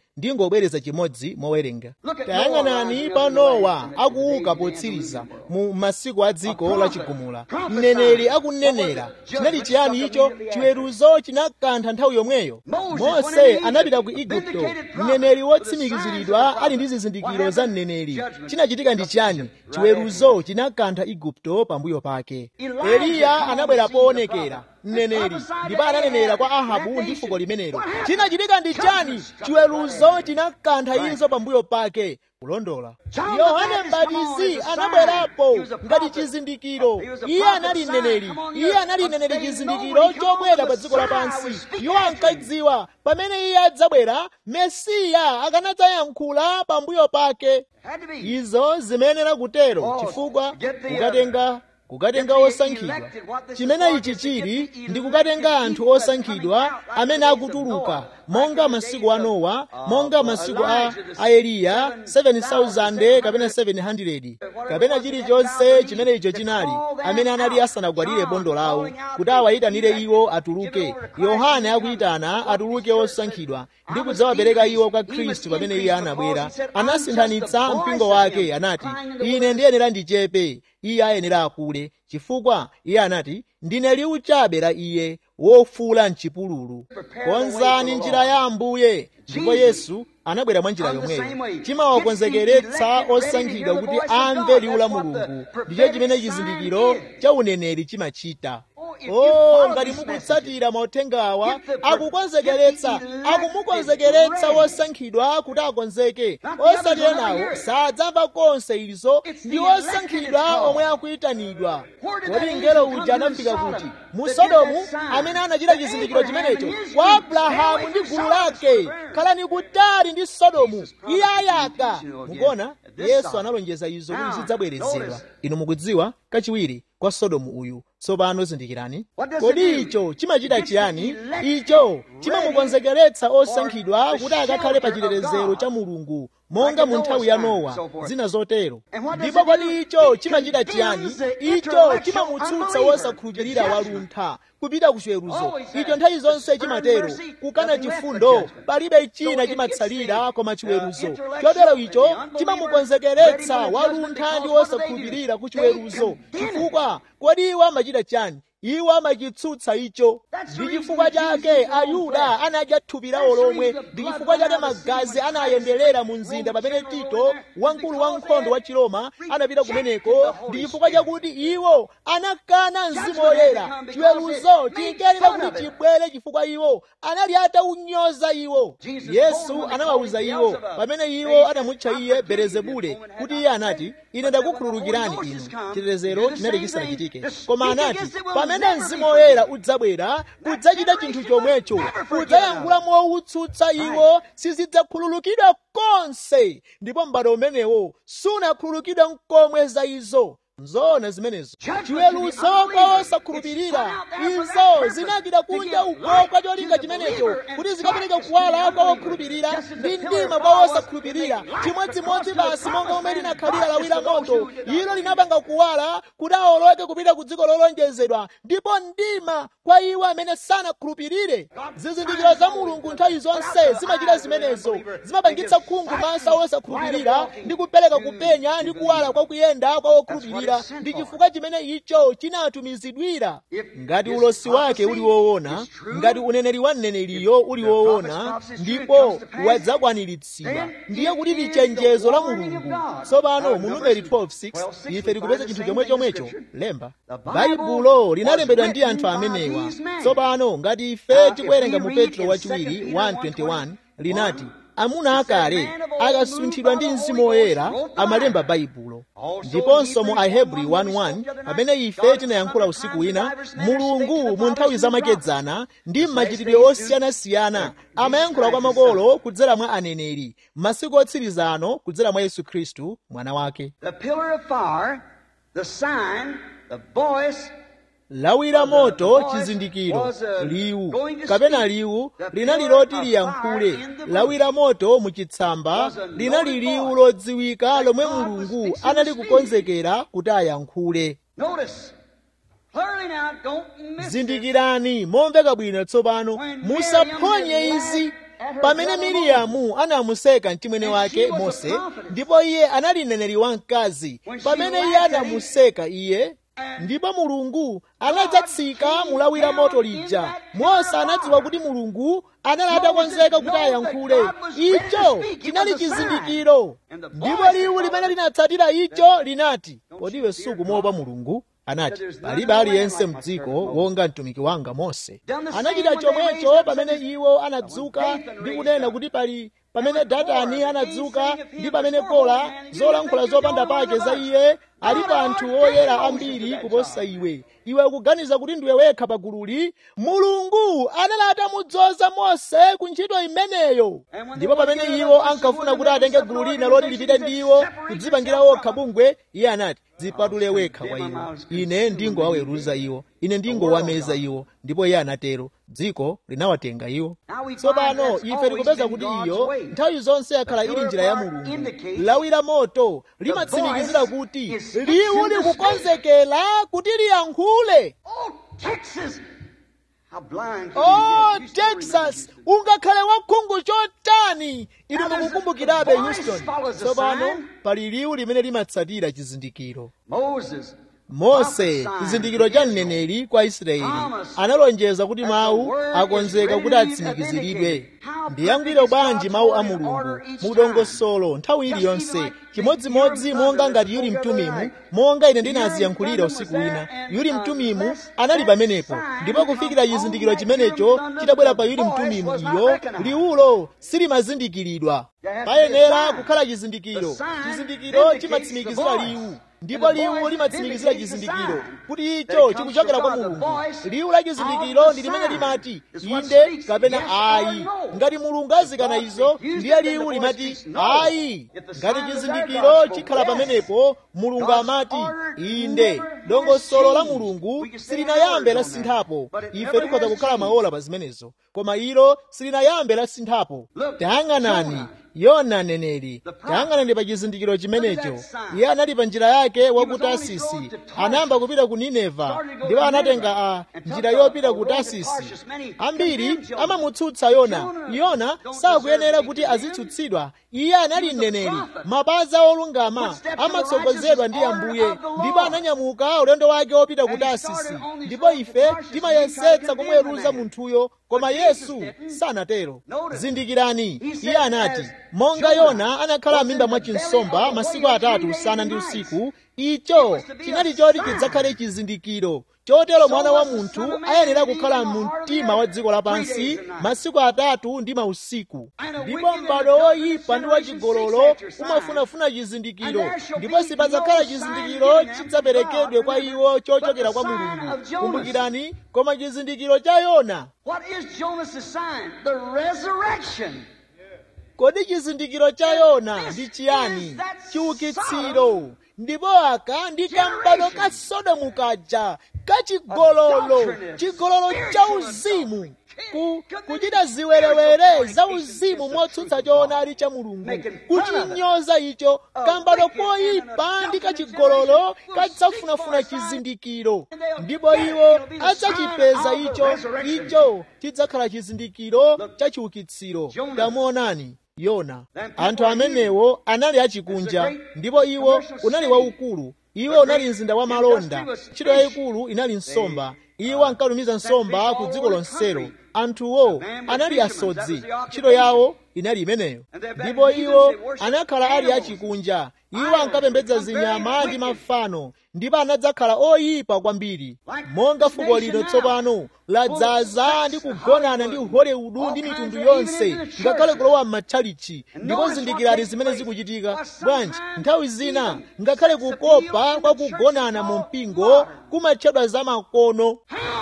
[SPEAKER 1] ndingobwereza chimodzi mowerenga tayang'anani pa nowa akuuka potsiriza mu masiku a dziko lachigumula mneneri akunenera chinali chiyani icho chiweruzo chinakantha nthawi yomweyo mose anapita ku igupto mneneri wotsimikiziridwa ali ndi zizindikiro za mneneri chinachitika ndi chiyani chiweruzo chinakantha igupto pambuyo pake eliya anabwera poonekera mneneri ndipo ananenera kwa ahabu ndi fuko limenelo chinachitika ndi chani chiweruzo chinakantha izo pambuyo pake kulondola yohane mbatizi anabwerapo ngati chizindikiro iye anali mneneri iye anali mneneri chizindikiro chobwera pa dziko lapansi iwo ankadziwa pamene iye adzabwera mesiya akanadzayankhula pambuyo pake izo zimayenera kutero chifukwa kukatenga kukatenga osankhidwa chimene ichi chili ndi kukatenga anthu osankhidwa amene akutuluka monga masiku a nowa monga masiku a, a eliya 7000 kapena 700 kapena chilichonse chimene icho chinali amene anali asanagwadire bondo lawo kuti awayitanire iwo atuluke yohane akuyitana atuluke osankhidwa ndi kudzawapereka iwo kwa khristu pamene iye anabwera anasinthanitsa mpingo wake anati ine ndiyenera ndichepe iye ayenera akule chifukwa iye anati ndine liwu chabe la iye wofuula mchipululu konzani njira ya ambuye ndipo yesu anabwera mwa njira yomweyo chimawakonzekeretsa osankhidwa kuti amve liwu la mulungu ndicho chimene chizindikiro cha uneneri chimachita oh ngati mukutsatira mauthengawa akukonzekeretsa akumukonzekeretsa wosankhidwa kuti akonzeke osati enawo sadzamva konse izo ndi osankhidwa omwe akuyitanidwa kodi mngelo uja anafika kuti mu sodomu amene anachita chizindikiro chimenecho kwa abrahamu ndi gulu lake khalani kutali ndi sodomu iye ayaka mukuona yesu analonjeza izo kuti zidzabwerezedwa inu mukudziwa kachiwiri kwa sodomu uyu tsopano zindikirani kodi icho chimachita chiyani icho chimamukonzekeretsa osankhidwa kuti akakhale pa chitetezero cha mulungu monga mu nthawi ya nowa zina zotero ndipo kodi icho chimachita chiyani icho chimamutsutsa wosakhulupirira waluntha kupita ku chiweruzo icho nthawi zonse chimatero kukana chifundo palibe china chimatsalira koma chiweruzo chotero icho chimamukonzekeretsa waluntha ndi wosakhulupirira ku chiweruzo chifukwa kodi iwo amachita chani iwo amachitsutsa icho ndi chifukwa chake ayuda anadya thupi lawo lomwe ndi chifukwa chake magazi anayenderera mu mzinda pamene tito wamkulu wankhondo wa chiroma anapita kumeneko ndi chifukwa chakuti iwo anakana mzimu woyera chiweruzo chinkenera kuti chibwere chifukwa iwo anali ataunyoza iwo yesu anawawuza iwo pamene iwo anamutcha iye belezebule kuti iye anati ine ndakukhululukirani inu chitetezero chinali chisanachitike koma anati pamene mzimu woyera udzabwera kudzachita chinthu chomwecho kudzayankhula mowutsutsa iwo sizidzakhululukidwa konse ndipo m'bado umenewo sunakhululukidwa nkomwe za izo nzoona zimenezo chiweruzo kwa osakhulupirira izo zinachita kunja uko kwa cholinga chimenecho kuti zikapereke kuwala kwa okhulupirira ndi mdima kwa osakhulupirira chimodzimodzi basi monga omwe linakhalira lawi la moto ilo linapanga kuwala kuti awoloke kupita ku dziko lolonjezedwa ndipo mdima kwa iwo amene sanakhulupirire zizindikiro za mulungu nthawi zonse zimachita zimenezo zimapangitsa khungu maso osakhulupirira ndi kupereka kupenya ndi kuwala kwa kuyenda kwa okhulupirira ndi chifukwa chimene icho chinatumizidwira ngati ulosi wake uli woona ngati uneneri wa mneneriyo uli woona ndipo wadzakwaniritsidwa ndiye kuti ndi chenjezo la mulungu tsopano mu numeri 12:6 ife tikupeza chinthu chomwe chomwecho lemba baibulo linalembedwa ndi anthu amenewa tsopano ngati ife tikuwerenga mu petro wachiwiri 1:21 linati amuna akale akasunthidwa ndi mzimu woyera amalemba baibulo ndiponso mu ahebri 1:1 pamene ife tinayankhula usiku wina mulungu mu nthawi zamakedzana ndi m'machitidwe osiyanasiyana amayankhula kwa makolo kudzera mwa aneneri masiku otsiriza ano kudzera mwa yesu khristu mwana wake
[SPEAKER 2] The pillar of fire, the sign, the voice,
[SPEAKER 1] lawi la moto chizindikiro liwu kapena liwu linali loti liyankhule lawi la moto muchitsamba linali liwu lodziwika lomwe mulungu anali kukonzekera kuti ayankhule
[SPEAKER 2] notice, clearly now, don't miss this.
[SPEAKER 1] zindikirani momveka bwino tsopano musaphonye izi pamene miriyamu anamuseka mchimwene wake mose ndipo iye anali mneneri wamkazi pamene iye anamuseka iye ndipo mulungu anadzatsika mulawira moto lija mose anadziwa kuti mulungu anali atakonzeka kuti ayankhule icho chinali chizindikiro ndipo liwu limene linatsatira icho linati kodi iwe sukumopa mulungu anati palibe aliyense mdziko wonga mtumiki wanga mose anachita chomwecho pamene iwo anadzuka ndi kunena kuti pali pamene datani anadzuka ndi pamene kola zolankhula zopanda pake za iye alipo anthu oyera ambiri kuposa iwe iwe ukuganiza kuti ndiwe wekha pagululi mulungu anali atamudzoza mose ku ntchito imeneyo ndipo pamene iwo ankafuna kuti atenge gulu lina loti lipite ndi iwo kudzipangira wokha bungwe iye anati dzipatule wekha kwa iwo ine ndingowaweruza iwo ine ndingowameza iwo ndipo iye anatero dziko linawatenga iwo tsopano ife tikupeza kuti iyo nthawi zonse yakhala ili njira ya mulungu lawira moto limatsimikizira kuti liwu likukonzekera kuti liyankhule oh texas ungakhale wakhungu chotani inu mukukumbukirabe houston tsopano pali liwu limene limatsatira chizindikiro mose chizindikiro cha mneneri kwa israeli analonjeza kuti mawu akonzeka kuti atsimikiziridwe ndiyangwire bwanji mawu a mulungu mudongosolo nthawi iliyonse chimodzimodzi monga ngati yuli mtumimu monga ine ndinaziyankhulira usiku wina yuli mtumimu anali pamenepo ndipo kufikira chizindikiro chimenecho chitabwera pa yuli mtumimu iyo liwulo silimazindikiridwa payenera kukhala chizindikiro chizindikiro chimatsimikizira liwu ndipo liwu limatsimikizira chizindikiro kuti icho chikuchokera kwa mulungu liwu la chizindikiro ndi limene limati inde kapena ayi ngati mulungu azikana izo ndiye liwu limati ayi ngati chizindikiro chikhala pamenepo mulungu amati inde dongosolo la mulungu silinayambe lasinthapo ife tikhoza kukhala maola pa zimenezo koma ilo silinayambe lasinthapo tayang'anani yona neneri tayang'anani pa chizindikiro chimenecho iye anali pa njira yake wa ku tasisi anayamba kupita ku nineva ndipo anatenga a njira yopita ku tasisi ambiri amamutsutsa yona yona sakuyenera kuti azitsutsidwa iye anali mneneri mapazi olungama amatsogozedwa ndi ambuye ndipo ananyamuka ulendo wake wopita ku tasisi ndipo ife timayesetsa kumuweruza munthuyo koma yesu sanatero zindikirani iye anati monga yona anakhala m'mimba mwa chinsomba masiku atatu usana ndi usiku icho chinali choti chidzakhale chizindikiro chotero mwana wa munthu ayenera kukhala mu mtima wa dziko lapansi masiku atatu ndi mausiku ndipo m'bado woyipa ndi wachigololo umafunafuna chizindikiro ndipo sipadzakhala chizindikiro chidzaperekedwe kwa iwo chochokera kwa mulungu kumbukirani koma chizindikiro cha yona
[SPEAKER 2] What is Jonas's sign? The resurrection.
[SPEAKER 1] kodi chizindikiro cha yona ndi chiyani chiukitsiro ndipo aka ndi kambado ka sodomu kaja kachigololo chigololo cha uzimu ku, kuchita ziwerewere za uzimu motsutsa choonadi cha mulungu kuchinyoza icho kambado koyipa ndi kachigololo kadzafunafuna chizindikiro ndipo iwo adzachipeza icho icho chidzakhala chizindikiro cha chiukitsiro tamuonani yona anthu amenewo anali achikunja ndipo iwo unali waukulu iwo unali mzinda wa malonda ntchito yayikulu inali nsomba iwo ankatumiza nsomba ku dziko lonselo anthuwo anali asodzi ntchito yawo inali imeneyo ndipo iwo anakhala ali achikunja iwo ankapembedza zinyama ndi mafano ndipo anadzakhala oyipa kwambiri monga fuko lino tsopano ladzaza ndi kugonana ndi hollywood ndi mitundu yonse ngakhale kulowa m'matchalichi ndipo zindikirani zimene zikuchitika bwanji nthawi zina ngakhale kukopa kwa kugonana mu mpingo kumatchedwa za makono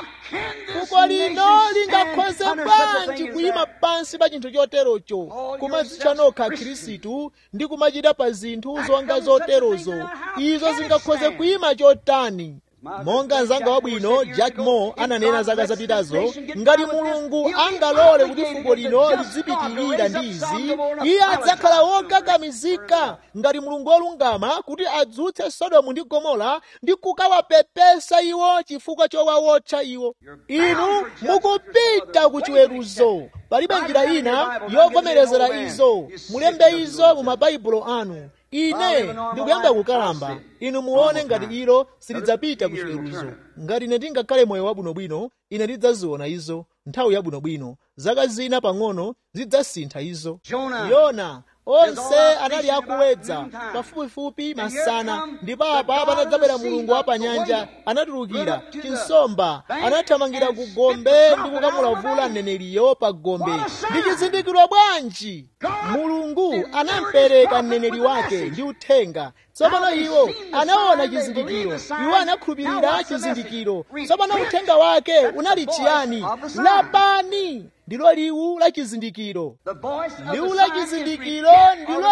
[SPEAKER 1] fuko lino lingakhoze bwanji kuyima pansi pa chinthu choterocho kumadzitcha nokha khristu ndi kumachita pa zinthu zonga zoterozo izo zingakhoze kuyima chotani monga mzanga wabwino jack moore ananena zaka zapitazo ngati mulungu angalole kuti fuko lino lizipitirira ndi izi iye adzakhala wokakamizika ngati mulungu wolungama kuti adzutse sodomu ndi gomora ndi kukawapepesa iwo chifukwa chowawotcha iwo inu mukupita ku chiweruzo palibe njira ina yovomerezera izo mulembe izo mu mabaibulo anu ine ndikuyamba kukalamba inu muone ngati ilo silidzapita ku chiweruzo ngati ine ndingakhale moyo wabwinobwino ine ndidzaziona izo nthawi yabwinobwino zaka zina pang'ono zidzasintha izo yona onse anali akuwedza pafupifupi masana ndipo apa panadzabwera mulungu wa panyanja anatulukira chinsomba anathamangira ku gombe ndi kukamulavula mneneriyo pa gombe ndi chizindikiro bwanji mulungu anampereka mneneri wake ndi uthenga tsopano iwo anaona chizindikiro iwo anakhulupirira chizindikiro tsopano uthenga wake unali chiyani lapani ndilo liwu la chizindikiro liwu la chizindikiro ndilo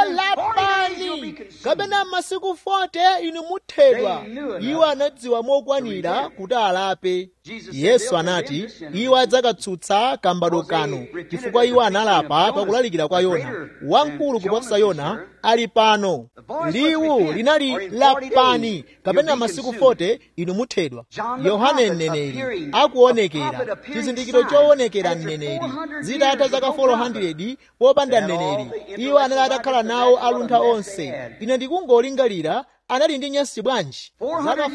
[SPEAKER 1] lapani kapena masiku 40 inu muthedwa iwo anadziwa mokwanira kuti alape yesu anati iwo adzakatsutsa kambado kano chifukwa iwo analapa pakulalikira kwa yona wamkulu kuposa yona ali pano liwu linali lapani kapena masiku 40 inu muthedwa yohane mneneri akuonekera chizindikiro choonekera mneneri zitatha zaka 400 popanda mneneri iwo anali atakhala nawo aluntha onse ine ndikungolingalira anali ndi nyansi bwanji zaka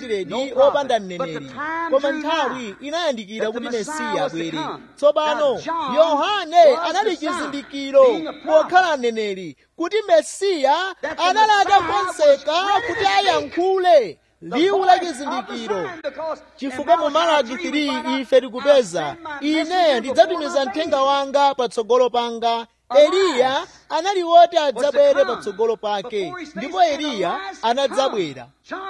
[SPEAKER 1] 400 opanda mneneri koma nthawi inayandikira kuti mesiya abwere tsopano yohane anali chizindikiro pokhala mneneri kuti mesiya anali atakonzeka kuti ayankhule liwu la chizindikiro chifukwa mu malaki 3 ife tikupeza ine ndidzatumiza mthenga wanga patsogolo panga eliya anali woti adzabwere patsogolo pake ndipo eliya anadzabwera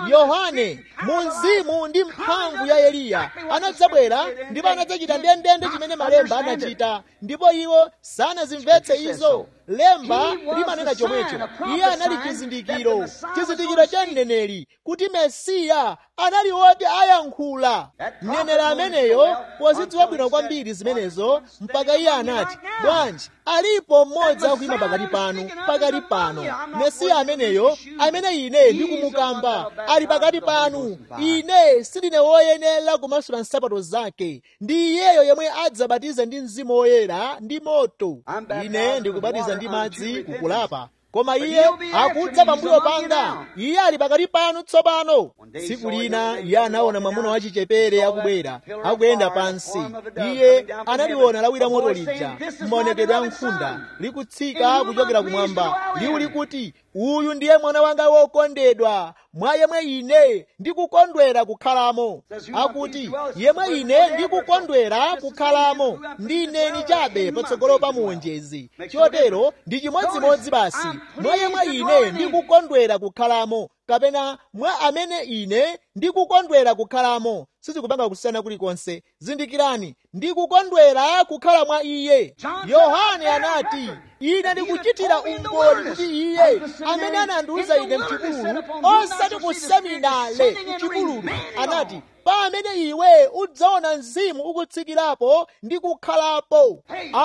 [SPEAKER 1] yohane mu mzimu ndi mphamvu ya eliya anadzabwera ndipo anadzachita ndendende chimene malemba anachita ndipo iwo sanazimvetse izo lemba limanena chomwecho iye anali chizindikiro chizindikiro cha mneneri kuti mesiya anali woti ayankhula mneneri ameneyo pozidziwa bwino kwambiri zimenezo mpaka iye anati bwanji alipo mmodzi akuyima pakati panu pakati pano mesiya ameneyo amene ine ndikumukamba ali pakati panu ine sindine woyenera kumasula nsapato zake ndi iyeyo yemwe adzabatiza ndi mzimu woyera ndi moto ine ndikubatiza ndi madzi kukulapa koma iye akudza pambuyo panga iye ali pakati panu tsopano tsiku lina iye anaona mwamuna wachichepere akubwera akuyenda pansi iye analiona lawira moto lija m'maonekedwe a nkhunda likutsika kuchokera kumwamba liwu likuti uyu ndiye mwana wanga wokondedwa mwa yemwe ine ndikukondwera kukhalamo akuti yemwe ine ndikukondwera kukhalamo ndineni chabe patsogolo pa muonjezi chotero ndi chimodzimodzi basi mwa yemwe ine ndikukondwera kukhalamo kapena mwa amene ine ndikukondwera kukhalamo sizikupanga kusiyana kulikonse zindikirani ndikukondwera kukhala mwa iye yohane anati ine ndikuchitira umboni kuti iye amene anandiuza ine mchipululu osati ku seminale mchipululu anati pa amene iwe udzaona mzimu ukutsikirapo ndi kukhalapo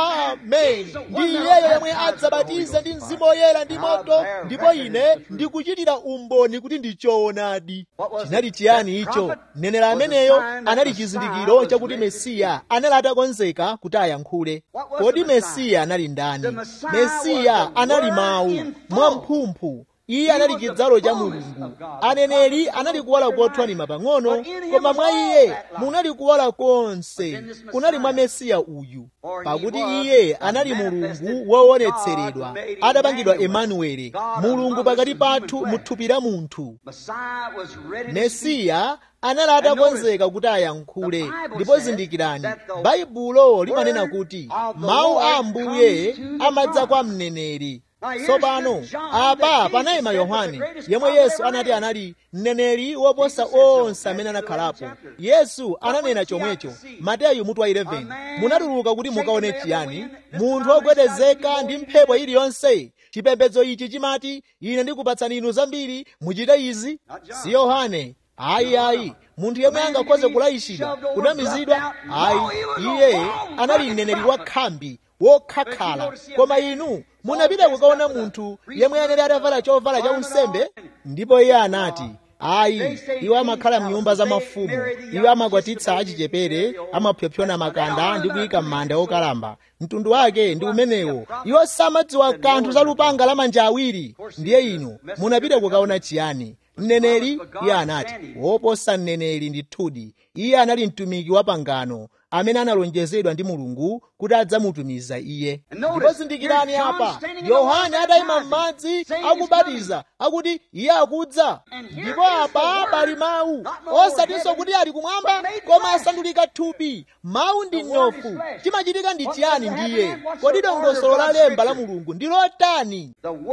[SPEAKER 1] amen ndi iyeyo yemwe adzabatiza ndi mzimu woyera ndi moto ndipo ine ndikuchitira umboni kuti ndi choonadi chinali chiyani icho mneneri ameneyo anali chizindikiro chakuti mesiya anali atakonzeka kuti ayankhule kodi mesiya anali ndani mesiya anali mawu mwamphumphu iye anali chidzalo cha mulungu aneneri anali kuwala kothwanima pang'ono koma mwa iye munali kuwala konse kunali mwa mesiya uyu pakuti iye anali mulungu woonetseredwa adapangidwa emanueli mulungu pakati pathu muthupi la munthu mesiya anali atakonzeka kuti ayankhule ndipo zindikirani baibulo limanena kuti mawu a ambuye amadza kwa mneneri tsopano apa panayima yohane yemwe yesu anati anali mneneri woposa onse amene anakhalapo yesu ananena chomwecho mateyu mutu wa 11 munatuluka kuti mukaone chiyani munthu wogwedezeka ndi mphepo iliyonse chipembedzo ichi chimati ine ndikupatsani inu zambiri muchite izi si yohane ayi ayi munthu yemwe angakhoze kulayishidwa kunamizidwa ayi iye anali mneneri wa khambi wokhakhala koma inu munapita kukaona munthu yemwe anali atavala chovala cha unsembe ndipo iye anati ayi iwo amakhala mnyumba za mafumu iwo amakwatitsa achichepere amapyopyona makanda ndi kuyika m'manda okalamba mtundu wake ndi umenewo iwo samadziwa kanthu za lupanga la manja awiri ndiye inu munapita kukaona chiyani mneneri iye anati woposa mneneri ndithudi iye anali mtumiki wa pangano amene analonjezedwa ndi mulungu kuti adzamutumiza iye ndipo zindikirani apa yohane atayima m'madzi akubatiza akuti iye akudza ndipo apa pali mawu osatinso kuti ali kumwamba koma asandulika thupi mawu ndi mnofu chimachitika ndi chiyani ndiye kodi dongosolo la lemba la mulungu ndi lotani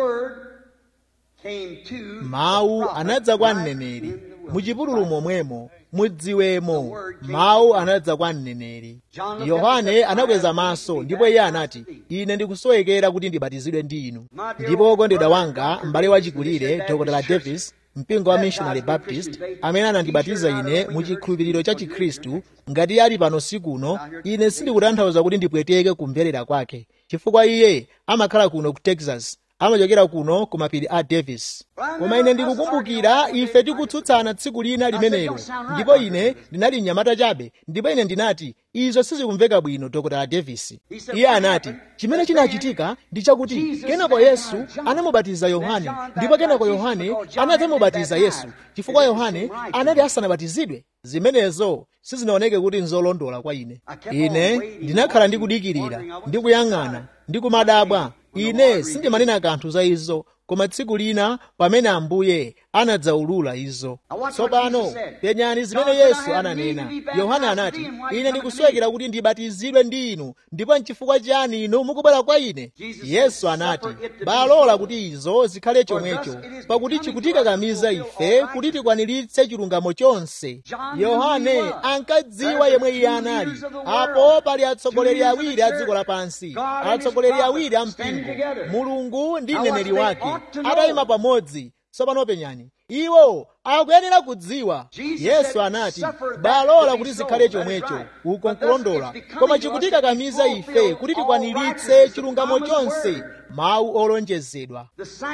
[SPEAKER 1] mawu anadza kwa mneneri muchipululu momwemo mudziwemo mawu anadza kwa mneneri yohane anakweza maso ndipo iye anati ine ndikusowekera kuti ndibatizidwe ndi inu ndipo wokondedwa wanga m'bale wachikulire dr davis mpingo wa missionary baptist amene anandibatiza ine mu chikhulupiriro cha chikhristu ngati ali pano sikuno ine sindikutanthauza kuti ndipweteke kumverera kwake chifukwa iye amakhala kuno ku texas amachokera kuno ku mapiri a davis koma ine ndikukumbukira ife tikutsutsana tsiku lina limenelo ndipo ine ndinali mnyamata chabe ndipo ine ndinati izo sizikumveka bwino dr davis iye anati chimene chinachitika ndi chakuti kenako yesu anamubatiza yohane ndipo kenako yohane anadzamubatiza yesu chifukwa yohane anali asanabatizidwe zimenezo sizinaoneke kuti nzolondola kwa ine ine ndinakhala ndikudikirira ndikuyang'ana ndikumadabwa ine sindimanena kanthu za izo koma tsiku lina pamene ambuye anadzaulula izo tsopano penyani zimene yesu ananena yohana anati ine ndikusowekera kuti ndibatizidwe ndi inu ndipo nchifukwa chiyani inu mukubwera kwa ine yesu anati balola kuti izo zikhale chomwecho pakuti chikutikakamiza ife kuti tikwaniritse chilungamo chonse yohane ankadziwa yemwe iye anali apo pali atsogoleri awiri a dziko lapansi atsogoleri awiri a mpingo mulungu ndi mneneri wake atayima pamodzi tsopano penyani iwo akuyenera kudziwa yesu anati balola kuti zikhale chomwecho uko nkulondola koma chikutikakamiza ife kuti tikwaniritse chilungamo chonse mawu olonjezedwa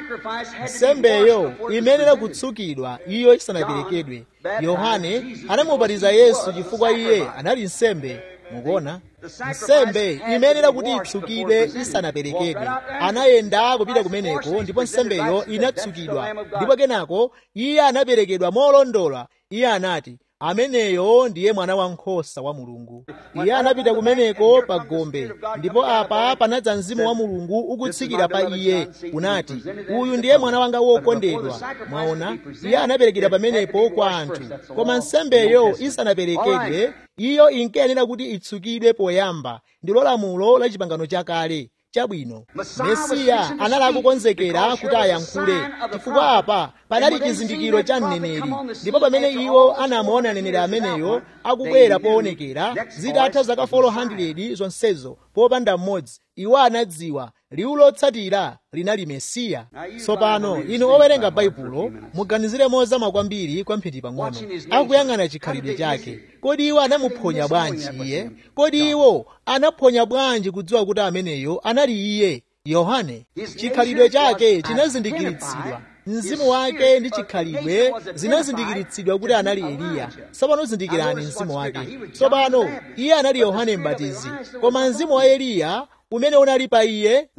[SPEAKER 1] nsembeyo imenera kutsukidwa iyo isanaperekedwe yohane anamubatiza yesu chifukwa iye anali nsembe mukuona nsembe imenera kuti itsukidwe isanaperekedwe anayenda kupita kumeneko ndipo nsembeyo inatsukidwa ndipo kenako iye anaperekedwa molondola iye anati ameneyo ndiye mwana wankhosa wa mulungu iye anapita kumeneko pa gombe ndipo apa panadza mzimu wa mulungu ukutsikira pa iye unati uyu ndiye mwana wanga wokondedwa mwaona iye anaperekedwa pamenepo kwa anthu koma nsembeyo isanaperekedwe iyo inkayenera kuti itsukidwe poyamba ndilo lamulo la chipangano chakale chabwino mesiya anali akukonzekera kuti ayankhule chifukwa apa panali chizindikiro cha mneneri ndipo pamene iwo anamuona mneneri ameneyo akubwera poonekera zitatha zaka 400 zonsezo popanda mmodzi iwo anadziwa liwu lotsatira linali mesiya tsopano inu owerenga baibulo muganizire mozama kwambiri kwamphindi pang'ono akuyang'ana chikhalidwe chake kodi iwo anamuphonya bwanji iye kodi iwo anaphonya bwanji kudziwa kuti ameneyo anali iye yohane chikhalidwe chake chinazindikiritsidwa mzimu wake ndi chikhalidwe zinazindikiritsidwa kuti anali eliya tsopano zindikirani mzimu wake tsopano iye anali yohane mbatizi koma mzimu wa eliya umene unali pa iye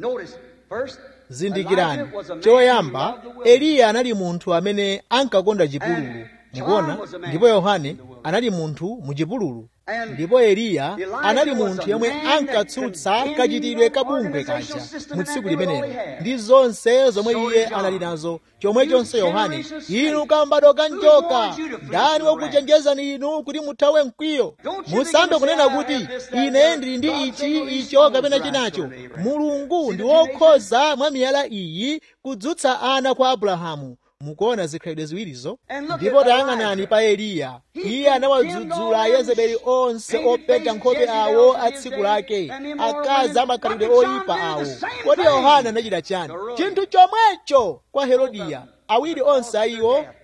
[SPEAKER 1] zindikirani choyamba eliya anali munthu amene ankakonda chipululu mukuona ndipo yohane anali munthu muchipululu ndipo eliya anali munthu yemwe ankatsutsa kachitidwe kabungwe kaja mu tsiku limenelo ndi zonse zomwe iye anali nazo chomwechonso yohane inu kambadwa kanjoka ndani wakuchenjezani inu kuti muthawe mkwiyo musambe kunena kuti ine ndili ndi ichi icho kapena chinacho mulungu ndi wokhoza mwa miyala iyi kudzutsa ana kwa abrahamu mukuona zikhalidwe ziwirizo ndipo tayang'anani pa eliya iye anawadzudzula yezebeli onse opeta nkhope awo a tsiku lake akazi amakhalidwe oyipa awo kodi yohana anachita chani chinthu chomwecho kwa herodiya awiri onse a iwo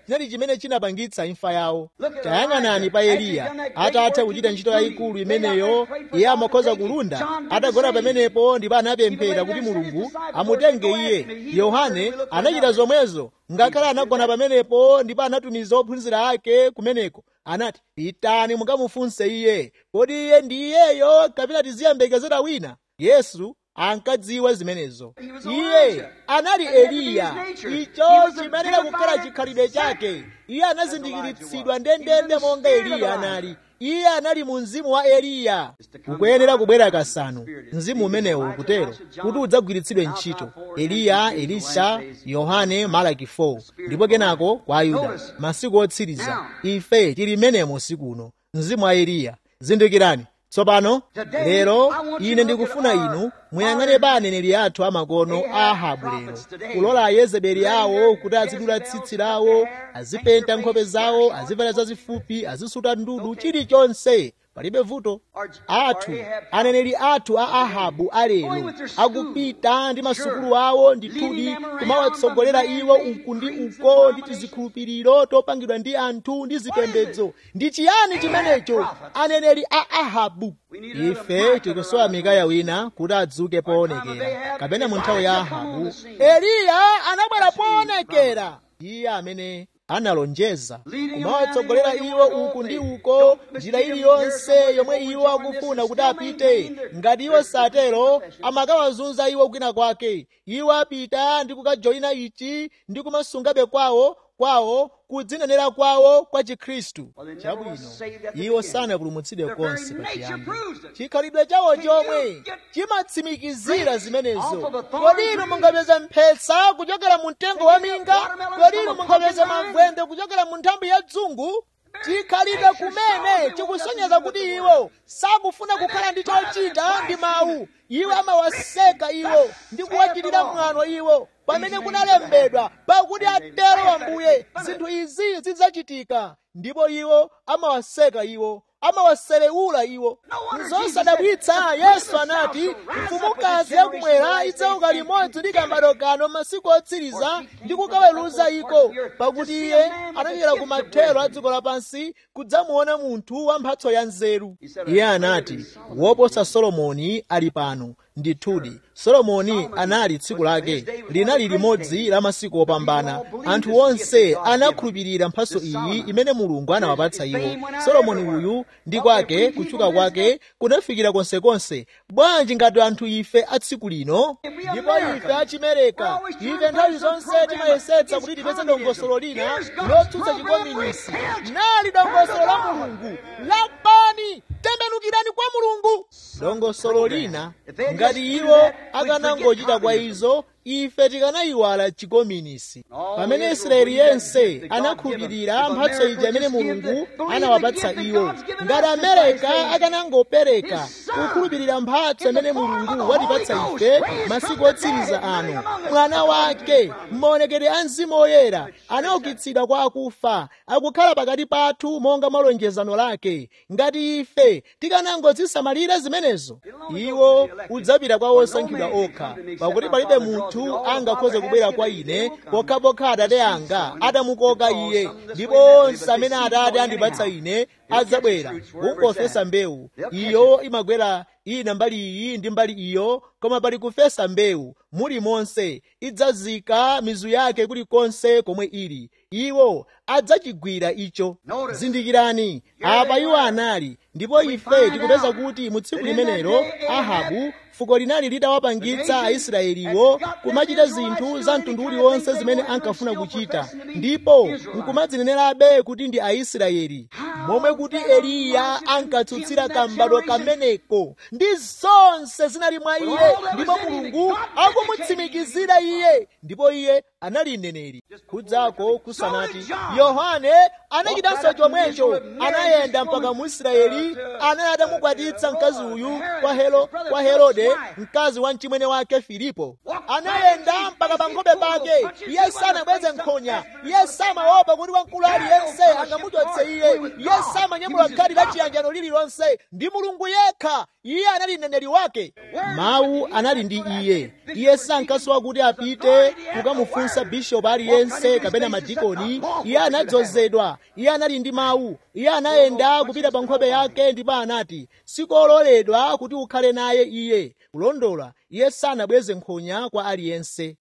[SPEAKER 1] chinali chimene chinapangitsa imfa yawo tayang'anani pa eliya atatha kuchita ntchito yayikulu imeneyo iye amakhoza kulunda atagona pamenepo ndipo anapemphera kuti mulungu amutenge iye yohane anachita zomwezo ngakhale anagona pamenepo ndipo anatumiza ophunzira ake kumeneko anati pitani mukamufunse iye kodi iye ndi iyeyo kapena tiziyembekezera wina yesu ankadziwa zimenezo iye anali eliya icho chimayenera kukhala chikhalidwe chake iye anazindikiritsidwa ndendende monga eliya anali iye anali mu mzimu wa eliya ukuyenera kubwera kasanu mzimu umenewu ukutero kuti udzagwiritsidwe ntchito eliya elisha yohane malaki 4 ndipo kenako kwa ayuda masiku otsiriza ife tili menemo usiku uno mzimu wa eliya zindikirani tsopano lero ine ndikufuna inu muyang'ane pa aneneri athu amakono a ahabu lero kulola ayezebeli awo kuti azidula tsitsi lawo azipenta nkhope zawo azivala zazifupi azisuta ndudu chilichonse palibe vuto athu aneneri athu a ahabu alero akupita ndi masukulu awo ndithudi kumawatsogolera iwo uku ndi uko ndi tizikhulupiriro topangidwa ndi anthu ndi zipembedzo ndi chiyani chimenecho aneneri a ahabu ife tikusowa mikaya wina kuti adzuke poonekera kapena mu nthawi ya ahabu eliya anabwera poonekera iye amene analonjeza kumawatsogolera iwo uku ndi uko njira iliyonse yomwe iwo akufuna kuti apite ngati iwo satero amakawazunza iwo kwina kwake iwo apita ndi kukajoyina ichi ndi kumasungabe kwawo kwawo kudzinenera kwawo kwa chikhristu chabwino iwo sanapulumutsidwe konse pachiyambi chikhalidwe chawo chomwe chimatsimikizira zimenezo kodi inu mungapeza mphetsa kuchokera mu mtengo wa minga kodi inu mungapeza mavwende kuchokera mu nthambi ya dzungu chikhalidwe kumene chikusonyeza kuti iwo sakufuna kukhala ndi chochita ndi mawu iwo amawaseka iwo ndi kuwachitira mwano iwo pamene kunalembedwa pakuti atero ambuye zinthu izi zidzachitika ndipo iwo amawaseka iwo amawaselewula iwo nzosadabwitsa yesu anati mfumukazi yakumwera idzauka limodzi ndi kambado kano masiku otsiriza ndi kukaweruza iko pakuti iye anachokera ku mathero a dziko lapansi kudzamuona munthu wa mphatso ya nzeru iye anati woposa solomoni ali pano ndithudi solomoni anali tsiku lake linali limodzi la masiku opambana anthu onse anakhulupirira mphatso iyi imene mulungu anawapatsa iwo solomoni uyu ndi kwake kutchuka kwake kunafikira konsekonse bwanji ngati anthu ife a tsiku lino ndipo ife achimereka ife nthawi zonse timayesetsa kuti tipeze dongosolo lina lotsutsa chikominisi nali dongosolo la mulungu lapani tembenukirani kwa mulungu dongosolo lina ngati iwo akanangochita kwa izo ife tikanayiwala chikominisi pamene israeli yense anakhulupirira mphatso ija imene mulungu anawapatsa iwo ngati amerika akanangopereka kukhulupirira mphatso imene mulungu watipatsa ife masiku otsiriza ano mwana wake m'maonekedwe a mzimu oyera anaukitsidwa kwa akufa akukhala pakati pathu monga malonjezano lake ngati ife tikanangozisamalira zimenezo iwo udzapita kwa osankhidwa okha pakuti palibe munthu angakhoze kubwera kwa ine pokhapokha atate anga atamukoka iye ndipo onse amene atate andipatsa ine adzabwera kungofesa mbewu iyo imagwera ina mbali iyi ndi mbali iyo koma pali kufesa mbewu muli monse idzazika mizu yake kulikonse komwe ili iwo adzachigwira icho zindikirani apa iwo anali ndipo ife tikupeza kuti mu tsiku limenelo ahabu fuko linali litawapangitsa aisraeliwo kumachita zinthu za mtundu uliwonse zimene ankafuna kuchita ndipo nkumadzinenerabe kuti ndi aisraeli momwe kuti eliya ankatsutsira kambadwa kameneko ndi zonse zinali mwa iye ndipo mulungu akumutsimikizira iye ndipo iye anali mneneri kudzako kusanati yohane anachitanso chomwecho anayenda mpaka mu israeli anali atamukwatitsa mkazi uyu kwa helo kwa herode mkazi wa mchimwene wake filipo anayenda mpaka pa nkhope pake iye sanabweze nkhonya iye samaopa kuti wamkulu aliyense angamuchotse iye iye samanyamula khadi la chiyanjano lililonse ndi mulungu yekha iye anali mneneri wake mawu anali ndi iye iye sankasowa kuti apite kukamufunsa bishopu aliyense kapena madikoni iye anadzozedwa iye anali ndi mawu iye anayenda kupita pa nkhope yake ndipo anati sikololedwa kuti ukhale naye iye kulondola iye sanabweze nkhonya kwa aliyense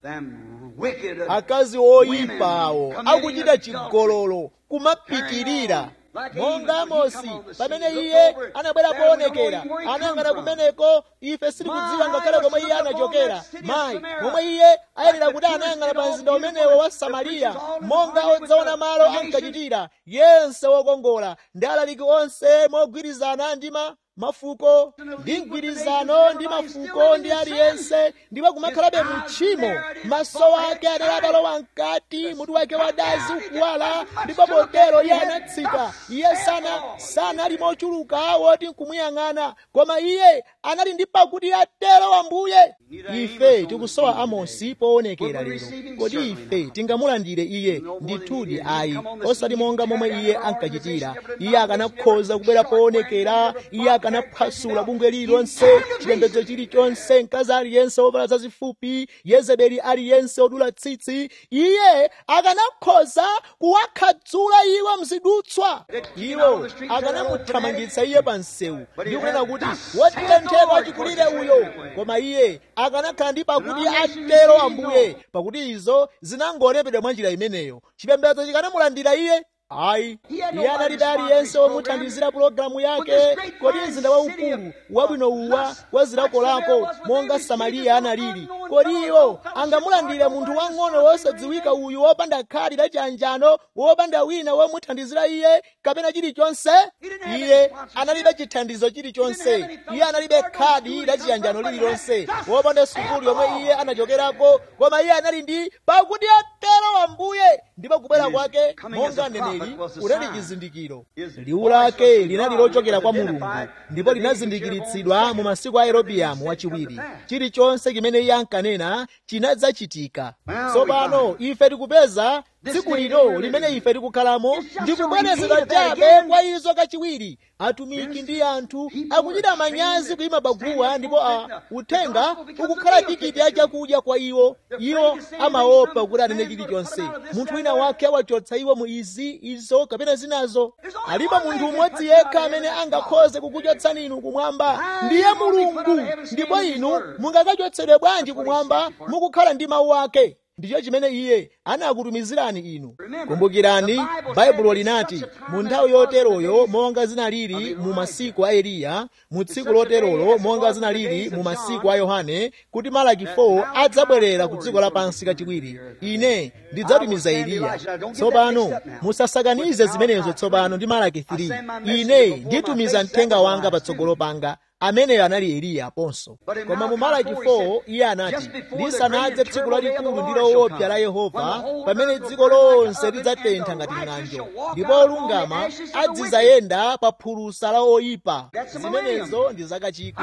[SPEAKER 1] akazi oyipawo akuchita chigololo kumapitirira monga amosi pamene iye anabwera poonekera anayang'ana kumeneko ife sitikudziwa ngakhale komwe iye anachokera mayi momwe iye ayenera kuti anayang'ana pa mzinda umenewo wa samariya monga odzaona malo ankachitira yense wokongola ndi alaliki onse mogwirizana ndi mafuko ndi mgwirizano ndi mafuko ndi aliyense ndipo kumakhalabe mutchimo maso ake anali atalowa mkati mutu wake wadazi ukuwala ndipo potero iye anatsika iye sana sanali mochuluka woti nkumuyang'ana koma iye anali ndi pakuti atero ambuye ife tikusowa amosi poonekera lero kodi ife tingamulandire iye ndithudi ayi osati monga momwe iye ankachitira iye akanakhoza kubwera poonekera iye akanaphwasula bungwe lililonse chipembedzo chilichonse mkazi aliyense wovala zazifupi yezebeli aliyense odula tsitsi iye akanakhoza kuwakhadzula iwo mzidutswa iwo akanamuthamangitsa iye pa msewu ndi kunena kuti wotentheka chikulire uyo koma iye akanakhala ndi pakuti atero ambuye pakuti izo zinangolembedwa mwa njira imeneyo chipembedzo chikanamulandira iye ayi iye analibe aliyense womuthandizira pulogalamu yake kodi mzinda waukulu wabwino uwa wa zilakolako monga samariya analili kodi iwo angamulandire munthu wang'ono wosadziwika uyu wopanda khadi la chiyanjano wopanda wina womuthandizira iye kapena chilichonse iye analibe chithandizo chilichonse iye analibe khadi la chiyanjano lililonse wopanda sukulu yomwe iye anachokerako koma iye anali ndi pakuti atero ambuye ndipo kubwera kwake monga neneri kunali chizindikiro liwu lake linali lochokera kwa mulungu ndipo linazindikiritsidwa mu masiku a yerobiamu wachiwiri chilichonse chimene iye ankanena chinadzachitika tsopano ife tikupeza tsiku lino limene ife tikukhalamo ndikubwerezedwa chabe kwa izo kachiwiri atumiki ndi anthu akuchita manyazi kuyima paguwa ndipo a uthenga ukukhala tikiti ya chakudya kwa iwo iwo amaopa kuti anene chilichonse munthu wina wake awachotsa iwo mu izi izo kapena zinazo alipo munthu umodzi yekha amene angakhoze kukuchotsani inu kumwamba ndiye mulungu ndipo inu mungakachotsedwe bwanji kumwamba mukukhala ndi mawu ake ndicho chimene iye anakutumizirani inu kumbukirani baibulo linati mu nthawi yoteroyo monga zinalili mu masiku a eliya mu tsiku loterolo monga zinalili mu masiku a yohane kuti malaki 4 adzabwerera ku dziko lapansi kachiwiri ine ndidzatumiza eliya tsopano musasakanize zimenezo tsopano ndi malaki 3 ine nditumiza mthenga wanga patsogolo panga ameneyo anali eliya aponso koma mu malaki 4 iye anati lisanadze tsiku lalikulu ndi loopsa la yehova pamene dziko lonse lidzatentha ngati ng'anjo ndipo olungama adzizayenda pa phulusa la oyipa zimenezo ndi zakachikwi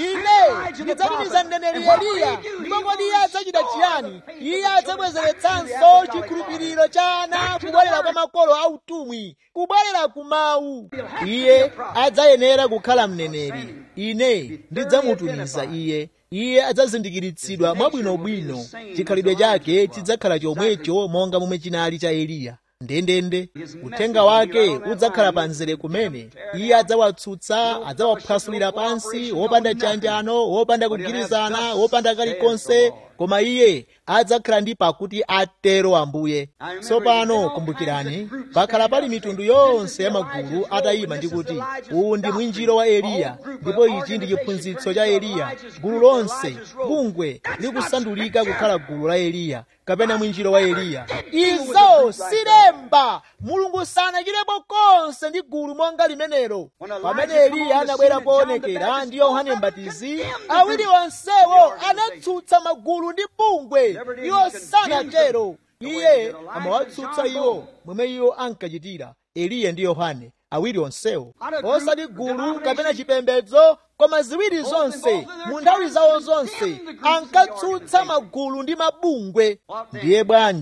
[SPEAKER 1] ine ndidzatumiza mneneri eliya ndipo kodi iye adzachita chiyani iye adzabwezeretsanso chikhulupiriro cha ana kubwerera kwa makolo autumwi kubwerera ku mawu iye adzayenera kukhala mneneri ine ndidzamutumiza iye iye adzazindikiritsidwa mwabwinobwino chikhalidwe chake chidzakhala chomwecho monga momwe chinali cha eliya ndendende uthenga wake udzakhala pa mzere kumene iye adzawatsutsa adzawaphwasulira pansi wopanda chanjano wopanda kugwirizana wopanda kalikonse koma iye adzakhala ndi pakuti atero ambuye tsopano kumbukirani pakhala pali mitundu yonse ya magulu atayima ndi kuti uwu ndi mwinjiro wa eliya ndipo ichi ndi chiphunzitso cha eliya gulu lonse bungwe likusandulika kukhala gulu la eliya kapena mwinjiro wa eliya izo silemba mulungu sanachitepo konse ndi gulu monga limenelo pamene eliya anabwera poonekera ndi yohane mbatizi awiri onsewo anatsutsa magulu ndi bungwe iwo sanatero iye amawatsutsa iwo momwe iwo ankachitira eliya ndi yohane awiri onsewo osati gulu kapena chipembedzo koma ziwiri zonse mu nthawi zawo zonse ankatsutsa magulu ndi mabungwe ndiye bwanji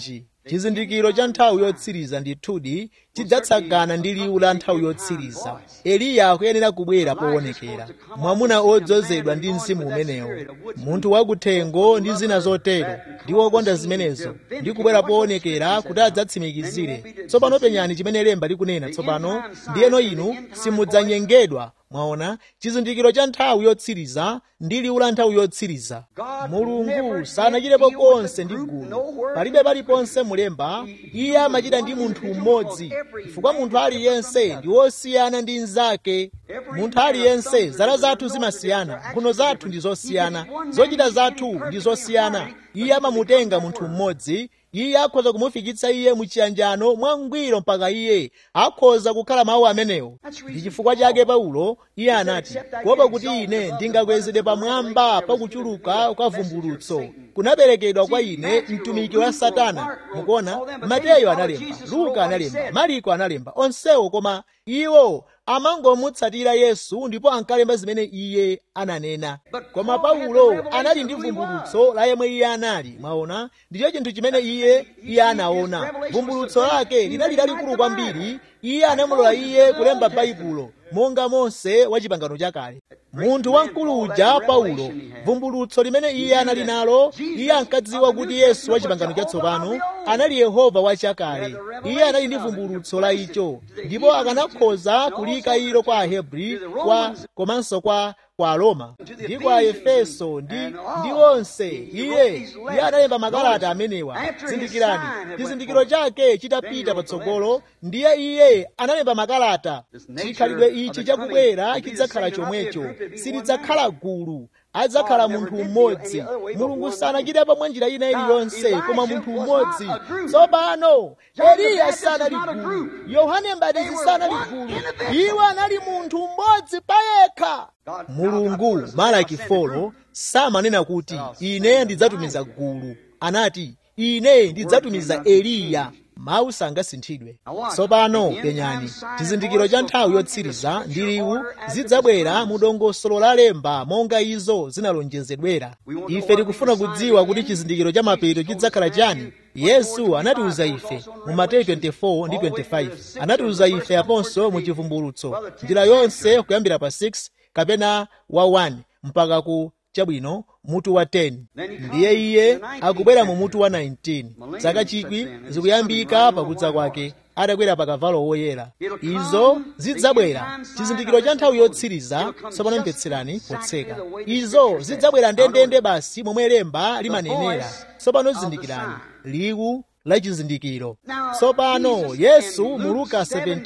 [SPEAKER 1] chizindikiro cha nthawi yotsiriza ndithudi chidzatsagana ndi liwu la nthawi yotsiriza eliya akuyenera kubwera poonekera mwamuna odzozedwa ndi mzimu umenewo munthu wakuthengo ndi zina zotero ndi wokonda zimenezo ndi kubwera poonekera kuti adzatsimikizire tsopano penyani chimene lemba likunena tsopano ndiyeno inu simudzanyengedwa mwaona chizindikiro cha nthawi yotsiriza ndi liwu la nthawi yotsiriza mulungu sanachitepo konse ndi gulu palibe paliponse mulemba iye amachita ndi munthu mmodzi chifukwa munthu aliyense ndi wosiyana ndi mnzake munthu aliyense zala zathu zimasiyana mphuno zathu ndi zosiyana zochita zathu ndi zosiyana iye amamutenga munthu mmodzi iye akhoza kumufikitsa iye muchiyanjano mwangwiro mpaka iye akhoza kukhala mawu amenewo ndi chifukwa chake paulo iye anati kuopa kuti ine ndingakwezedwe pamwamba pakuchuluka kwa vumbulutso kunaperekedwa kwa ine mtumiki wa satana mukuona mateyo analemba luka analemba mariko analemba onsewo koma iwo amangomutsatira yesu ndipo ankalemba zimene iye ananena koma paulo anali ndi vumbulutso la yemwe iye anali mwaona ndicho chinthu chimene iye iye anaona vumbulutso lake linali lalikulu kwambiri iye anamulola iye kulemba baibulo monga mose wa chipangano chakale munthu wamkulu uja paulo vumbulutso limene iye anali nalo iye ankadziwa kuti yesu wa chipangano chatsopano anali yehova wachakale iye anali ndi vumbulutso la icho ndipo akanakhoza kulika ilo kwa ahebri kwa komanso kwa kwa aroma ndi kwa efeso ndi ndi onse iye iye analemba makalata amenewa zindikirani chizindikiro chake chitapita patsogolo ndiye iye analemba makalata chikhalidwe ichi chakubwera chidzakhala chomwecho silidzakhala gulu adzakhala munthu mmodzi mulungu sanachitepo mwa njira ina iliyonse koma munthu mmodzi tsopano eliya sanali gulu yohane mbatizi sanali gulu iwo anali munthu mmodzi payekha mulungu malaki folo samanena kuti ine ndidzatumiza gulu anati ine ndidzatumiza eliya mawu sangasinthidwe tsopano penyani chizindikiro cha nthawi yotsiriza ndi liwu zidzabwera mu dongosolo la lemba monga izo zinalonjezedwera ife tikufuna kudziwa kuti chizindikiro cha mapeto chidzakhala chani yesu anatiuza ife mu mateyu 24 ndi 25 anatiuza ife aponso mu chivumbulutso njira yonse kuyambira pa 6 kapena wa 1 mpaka ku chabwino mutu wa 10 ndiye iye akubwera mu mutu wa 19 zaka chikwi zikuyambika pakudza kwake adakwera pa kavalo woyera izo zidzabwera chizindikiro cha nthawi yotsiriza tsopano mvetserani potseka izo zidzabwera ndendende basi momwe lemba limanenera tsopano zindikirani liwu la chizindikiro tsopano yesu mu luka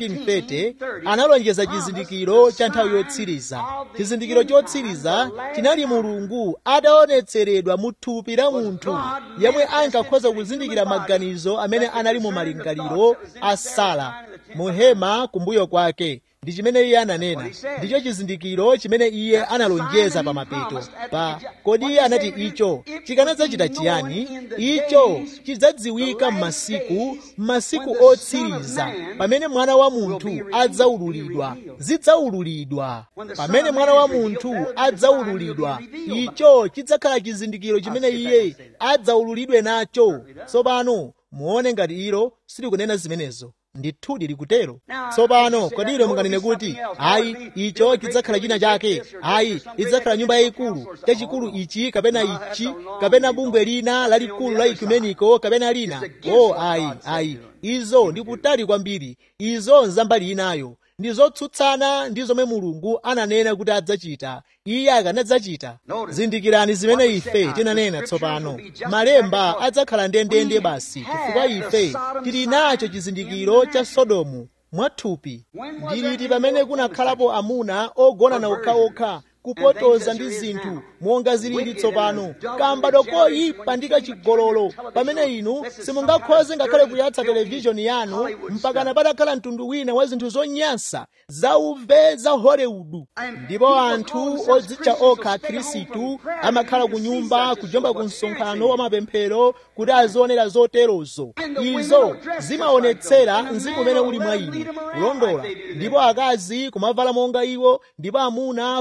[SPEAKER 1] 17:30 analonjeza chizindikiro cha nthawi yotsiriza chizindikiro chotsiriza chinali mulungu adaonetseredwa mu thupi la munthu yemwe ankakhoza kuzindikira maganizo amene anali mu malingaliro a sara mu hema kumbuyo kwake ndi chimene iye ananena ndicho chizindikiro chimene iye analonjeza pa mapeto pa kodi iye anati icho chikanadzachita chiyani icho chidzadziwika m'masiku m'masiku otsiriza pamene mwana wa munthu adzaululidwa zidzaululidwa pamene mwana wa munthu adzaululidwa icho chidzakhala chizindikiro chimene iye adzaululidwe nacho tsopano muone ngati ilo silikunena zimenezo ndithudi likutero tsopano kodi ilo munganene kuti ayi icho chidzakhala china chake ayi idzakhala nyumba yayikulu chachikulu ichi kapena ichi kapena bungwe lina lalikulu la ekumeniko kapena lina o ayi ayi izo ndi kutali kwambiri izo nzambali inayo ndi zotsutsana ndi zomwe mulungu ananena kuti adzachita iye akanadzachita zindikirani zimene ife tinanena tsopano malemba adzakhala ndendende basi chifukwa ife tili nacho chizindikiro cha sodomu mwathupi ndiliti pamene kunakhalapo amuna ogonana okhaokha kupotoza ndi zinthu monga zilili tsopano kambadwa koyipa ndi kachigololo pamene inu simungakhoze ngakhale kuyatsa televishoni yanu mpakana patakhala mtundu wina wa zinthu zonyansa zauve za hollywood ndipo anthu odzitcha okha akhristu amakhala ku nyumba kujomba ku msonkhano wa mapemphero kuti azionera zoterozo izo zimaonetsera mzimu umene uli mwa ine kulondola ndipo akazi kumavala monga iwo ndipo amuna kumawalola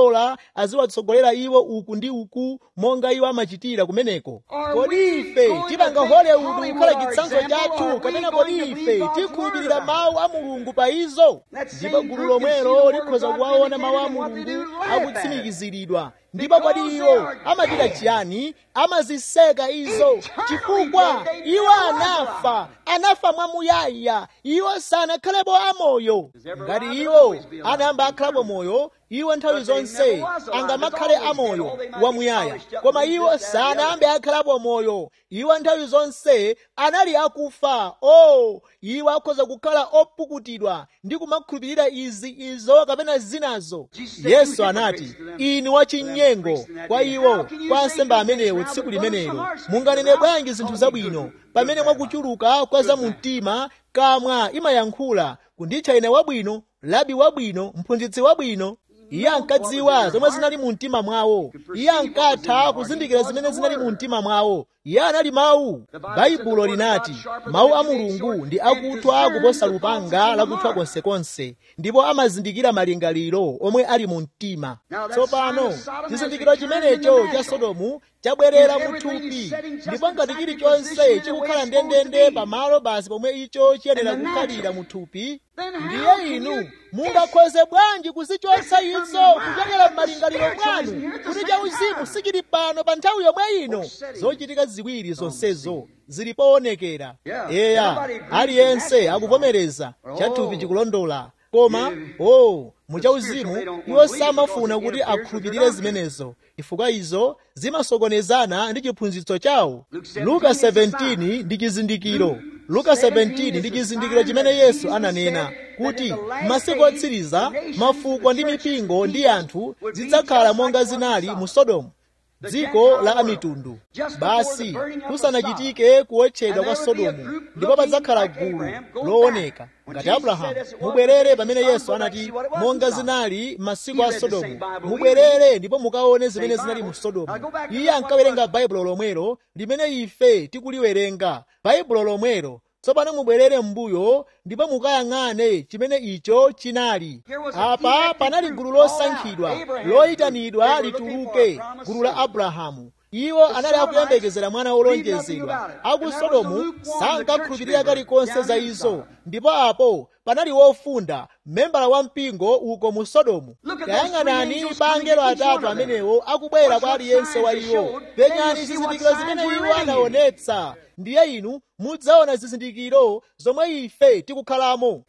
[SPEAKER 1] kulondola aziwatsogolera iwo uku ndi uku monga iwo amachitira kumeneko kodi ife tipanga hollywood kukhala chitsanzo chathu kapena kodi ife tikhulupirira mawu a mulungu pa izo ndipo gulu lomwelo likhoza kuwaona mawu a mulungu akutsimikiziridwa ndipo kodi iwo amachita chiyani amaziseka izo chifukwa iwo anafa anafa mwamuyaya iwo sanakhalepo amoyo ngati iwo anayamba akhalapo moyo iwo nthawi zonse angamakhale amoyo wamuyaya koma iwo sanayambe akhalapo moyo iwo nthawi zonse anali akufa o oh, iwo akhoza kukhala opukutidwa ndi kumakhulupirira izi izo kapena zinazo yesu anati inu wachinyengo kwa iwo kwa ansembe amenewo tsiku limenelo munganene bwanji zinthu zabwino pamene mwakuchuluka kwa za mumtima kamwa imayankhula kunditcha ine wabwino labi wabwino mphunzitsi wabwino iye ankadziwa zomwe zinali mu mtima mwawo iye ankatha kuzindikira zimene zinali mu mtima mwawo iye anali mawu baibulo linati mawu a mulungu ndi akuthwa kuposa lupanga lakuthwa konsekonse ndipo amazindikira malingaliro omwe ali mu mtima tsopano chizindikiro chimenecho cha sodomu chabwerera mu thupi ndipo ngati chilichonse chikukhala ndendende pamalo basi pomwe icho chiyenera kukhalira mu thupi ndiye inu mungakhoze bwanji kuzichotsa izo kuchokera m'malingaliro mwanu kuti chauzimu sichili pano pa nthawi yomwe ino zochitika ziwiri zonsezo zili poonekera eya aliyense akuvomereza chathupi chikulondola koma o oh, muchauzimu iwo samafuna kuti akhulupirire zimenezo chifukwa izo zimasokonezana ndi chiphunzitso chawo luka 17 ndi chizindikiro luka 17 ndi chizindikiro chimene yesu ananena kuti masiku otsiriza mafuko ndi mipingo ndi anthu zidzakhala monga zinali mu sodomu dziko la amitundu basi kusanachitike kuwotchedwa kwa sodomu ndipo padzakhala gulu looneka ngati abrahamu mubwerere pamene yesu anati monga zinali masiku a sodomu mubwerere ndipo mukaone zimene zinali mu sodomu iye ankawerenga baibulo lomwelo limene ife tikuliwerenga baibulo lomwelo tsopano mubwerere m'mbuyo ndipo mukayang'ane chimene icho chinali apa panali gulu losankhidwa loyitanidwa lituluke gulu la abrahamu iwo anali akuyembekezera mwana wolonjezedwa aku sodomu sankakhulupirira kalikonse za izo ndipo apo panali wofunda membala wa mpingo uko mu sodomu tayang'anani pa angelo atatu amenewo akubwera kwa aliyense wa iwo penyani zizindikiro zimene iwo anaonetsa ndiye inu mudzaona zizindikiro zomwe ife tikukhalamo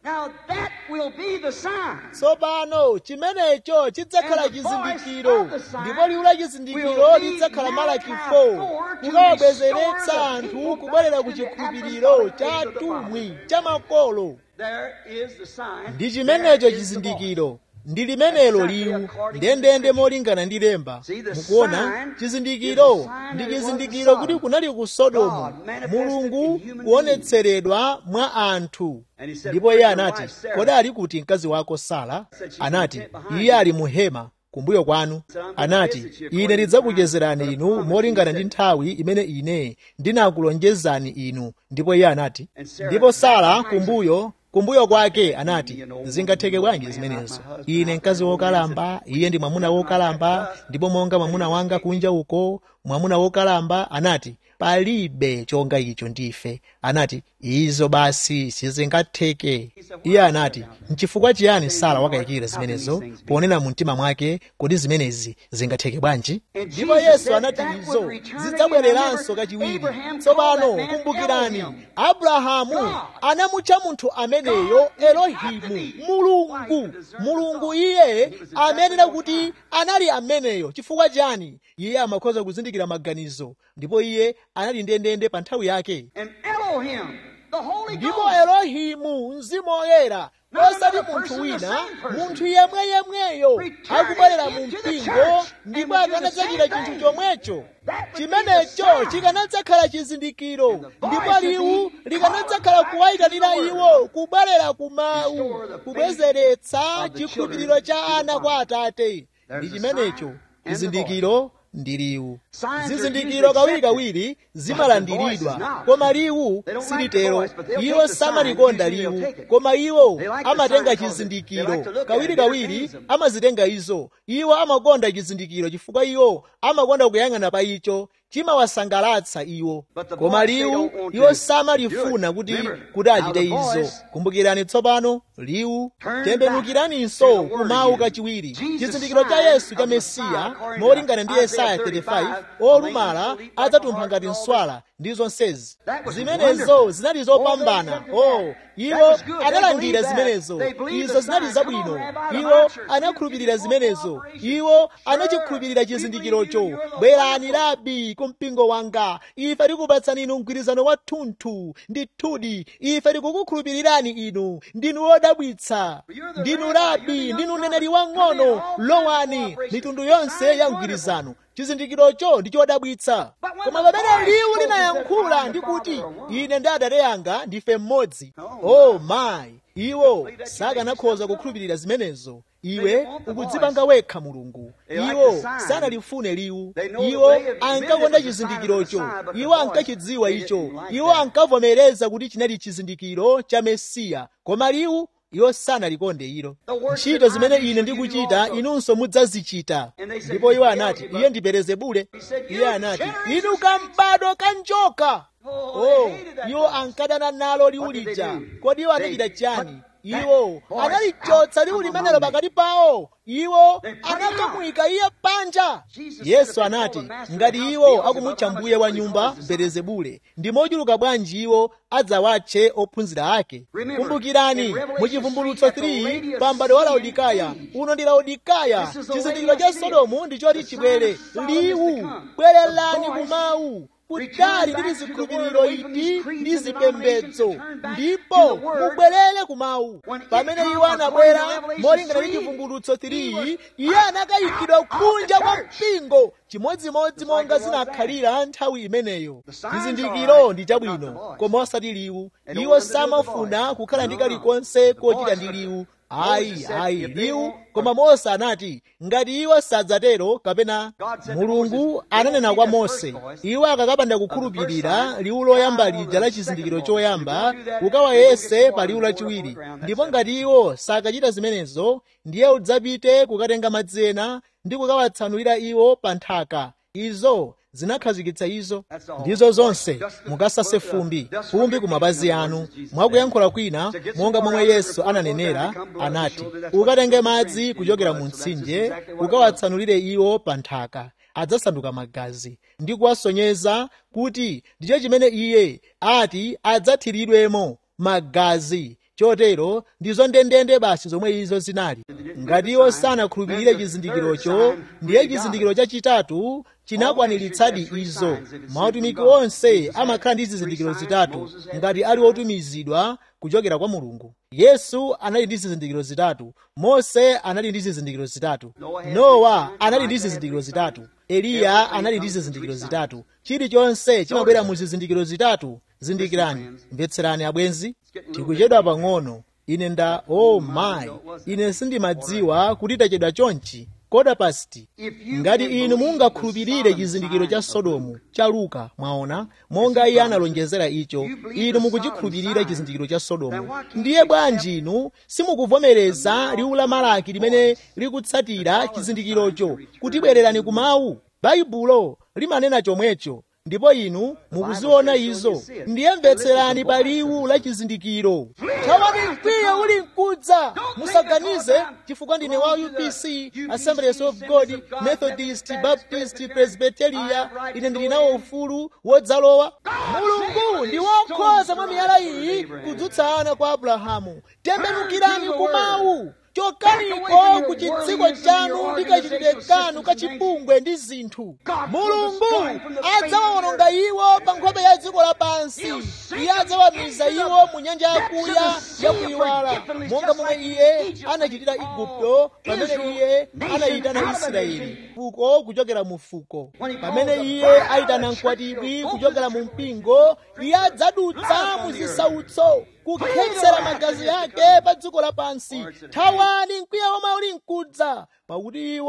[SPEAKER 1] tsopano chimenecho chidzakhala chizindikiro ndipo liwu la chizindikiro lidzakhala malaki 4 kukawabwezeretsa anthu kubwerera ku chikhulupiriro cha tumwi cha makolo ndi chimenecho chizindikiro ndi limenelo liwu ndendende molingana ndi lemba mukuona chizindikiro ndi chizindikiro kuti kunali ku sodomu mulungu kuonetseredwa mwa anthu ndipo iye anati kodi ali kuti mkazi wako sara anati iye ali mu hema kumbuyo kwanu anati ine ndidzakuchezerani inu molingana ndi nthawi imene ine ndinakulonjezani inu ndipo iye anati ndipo sara kumbuyo kumbuyo kwake anati zingatheke bwanji zimenezo ine mkazi wokalamba iye ndi mwamuna wokalamba ndipo monga mwamuna wanga kunja uko mwamuna wokalamba anati palibe chonga icho ndife anati izo basi sizingatheke iye anati nchifukwa chiyani sara wakayikira zimenezo ponena mu mtima mwake kodi zimenezi zingatheke bwanji ndipo yesu anati izo zidzabwereranso kachiwiri tsopano kumbukirani abrahamu anamutcha munthu ameneyo elohimu mulungu mulungu iye amenera kuti anali ameneyo chifukwa chani iye amakhoza kuzindikira maganizo ndipo iye anali ndendende pa nthawi yake ndipo elohimu mzimu woyera osati munthu wina munthu yemweyemweyo akubwerera mu mpingo ndipo akanadzachita chinthu chomwecho chimenecho chikanadzakhala chizindikiro ndipo liwu likanadzakhala kuwayitanira iwo kubwerera ku mawu kubwezeretsa chikhulupiriro cha ana kwa atate ndi chimenecho chizindikiro ndi liwu zizindikiro kawirikawiri zimalandiridwa koma liwu silitero iwo samalikonda liwu koma iwo amatenga chizindikiro kawirikawiri amazitenga izo iwo amakonda chizindikiro chifukwa iwo amakonda kuyang'ana pa icho chimawasangalatsa iwo koma liwu iwo samalifuna kuti kuti achite izo kumbukirani tsopano liwu tembenukiraninso kumawu kachiwiri chizindikiro cha yesu cha mesiya molingana ndi yesaya 35 olumala adzatumpha ngati nswala ndi zonsezi zimenezo zinali zopambana oh iwo analandira zimenezo izo zinali zabwino iwo anakhulupirira zimenezo iwo anachikhulupirira chizindikirocho bwerani labi ku mpingo wanga ife tikupatsani inu mgwirizano wathunthu ndithudi ife tikukukhulupirirani inu ndinu wodabwitsa ndinu labi ndinu mneneri wang'ono lowani mitundu yonse ya mgwirizano chizindikirocho ndi chodabwitsa koma pamene liwu linayankhula ndi kuti ine ndi adade anga ndife mmodzi oh mayi iwo sakanakhoza kukhulupirira zimenezo iwe ukudzipanga wekha mulungu iwo sanalifune liwu iwo ankakonda chizindikirocho iwo ankachidziwa icho iwo ankavomereza kuti chinali chizindikiro cha mesiya koma liwu iwo sanalikonde ilo ntchito zimene ine ndikuchita inunso mudzazichita ndipo iwo anati iye ndi belezebule iye anati inu kambado kanjoka oh iwo ankadana nalo liwu lija kodi iwo anachita chani iwo analichotsa liwu limenelo pakati pawo iwo anakamuyika iye panja yesu anati ngati iwo akumutcha mbuye wa nyumba belezebule ndi mochuluka bwanji iwo adzawatche ophunzira ake kumbukirani muchivumbulutso 3 pa m'bado wa laodikaya uno ndi laodikaya chizindikiro cha sodomu ndi choti chibwere liwu bwererani kumawu kutali ndi zikhulupiriro iti ndi zipembedzo ndipo mubwerere kumawu pamene iwo anabwera molingana ndi chivumbulutso 3 iye anakayikidwa kunja kwa mpingo chimodzimodzi monga zinakhalira nthawi imeneyo chizindikiro ndi chabwino koma osati liwu iwo samafuna kukhala ndi kalikonse kochita ndi liwu ayi ayi liwu koma mose anati ngati iwo sadzatero kapena mulungu ananena kwa mose iwo akakapanda kukhulupirira liwu loyamba lija la chizindikiro choyamba ukawayese pa liwu lachiwiri ndipo ngati iwo sakachita zimenezo ndiye udzapite kukatenga madzi ena ndi kukawatsanulira iwo pa nthaka izo zinakhazikitsa izo ndizo zonse mukasase fumbi fumbi ku mapazi anu mwakuyankhula kwina monga momwe yesu ananenera anati ukatenge madzi kuchokera mu mtsinje ukawatsanulire iwo pa nthaka adzasanduka magazi ndi kuwasonyeza kuti ndicho chimene iye ati adzathiridwemo magazi chotero ndizo ndendende basi zomwe izo zinali ngati iwo sanakhulupirire chizindikirocho ndiye chizindikiro chachitatu chinakwaniritsadi izo mautumiki onse amakhala ndi zizindikiro zitatu ngati ali otumizidwa kuchokera kwa mulungu yesu anali ndi zizindikiro zitatu mose anali ndi zizindikiro zitatu nowa anali ndi zizindikiro zitatu eliya anali ndi zizindikiro zitatu chilichonse chimabwera mu zizindikiro zitatu zindikirani mvetserani abwenzi tikuchedwa pang'ono ine nda oh my ine sindimadziwa kuti tachedwa chonchi koda pasti ngati inu mungakhulupirire chizindikiro cha sodomu cha luka mwaona monga iye analonjezera icho inu mukuchikhulupirira chizindikiro cha sodomu ndiye bwanji inu simukuvomereza liwu la malaki limene likutsatira chizindikirocho kuti bwererani kumawu baibulo limanena chomwecho ndipo inu mukuziona izo ndiye mvetserani pa liwu la chizindikiro thawani mkwiyo uli mkudza musaganize chifukwa ndine wa upc assemblies of god methodist baptist presbyteria ine ndili nawo ufulu wodzalowa mulungu ndi wokhoza mwa miyala iyi kudzutsa ana kwa abrahamu tembenukirani kumawu chokaniko ku chitsiko chanu ndi kachitidwe kanu kachipungwe ndi zinthu mulungu adzawawononga iwo pa nkhope ya dziko lapansi iye adzawamiza iwo mu nyanja yakuya yakuyiwala monga momwe iye anachitira igupto pamene iye anayitana israeli fuko kuchokera mu fuko pamene iye ayitana mkwatibwi kuchokera mu mpingo iye adzadutsa mu zisautso kukhetsera magazi yake pa dziko lapansi thawani mkwiyo womwe uli mkudza pakuti iwo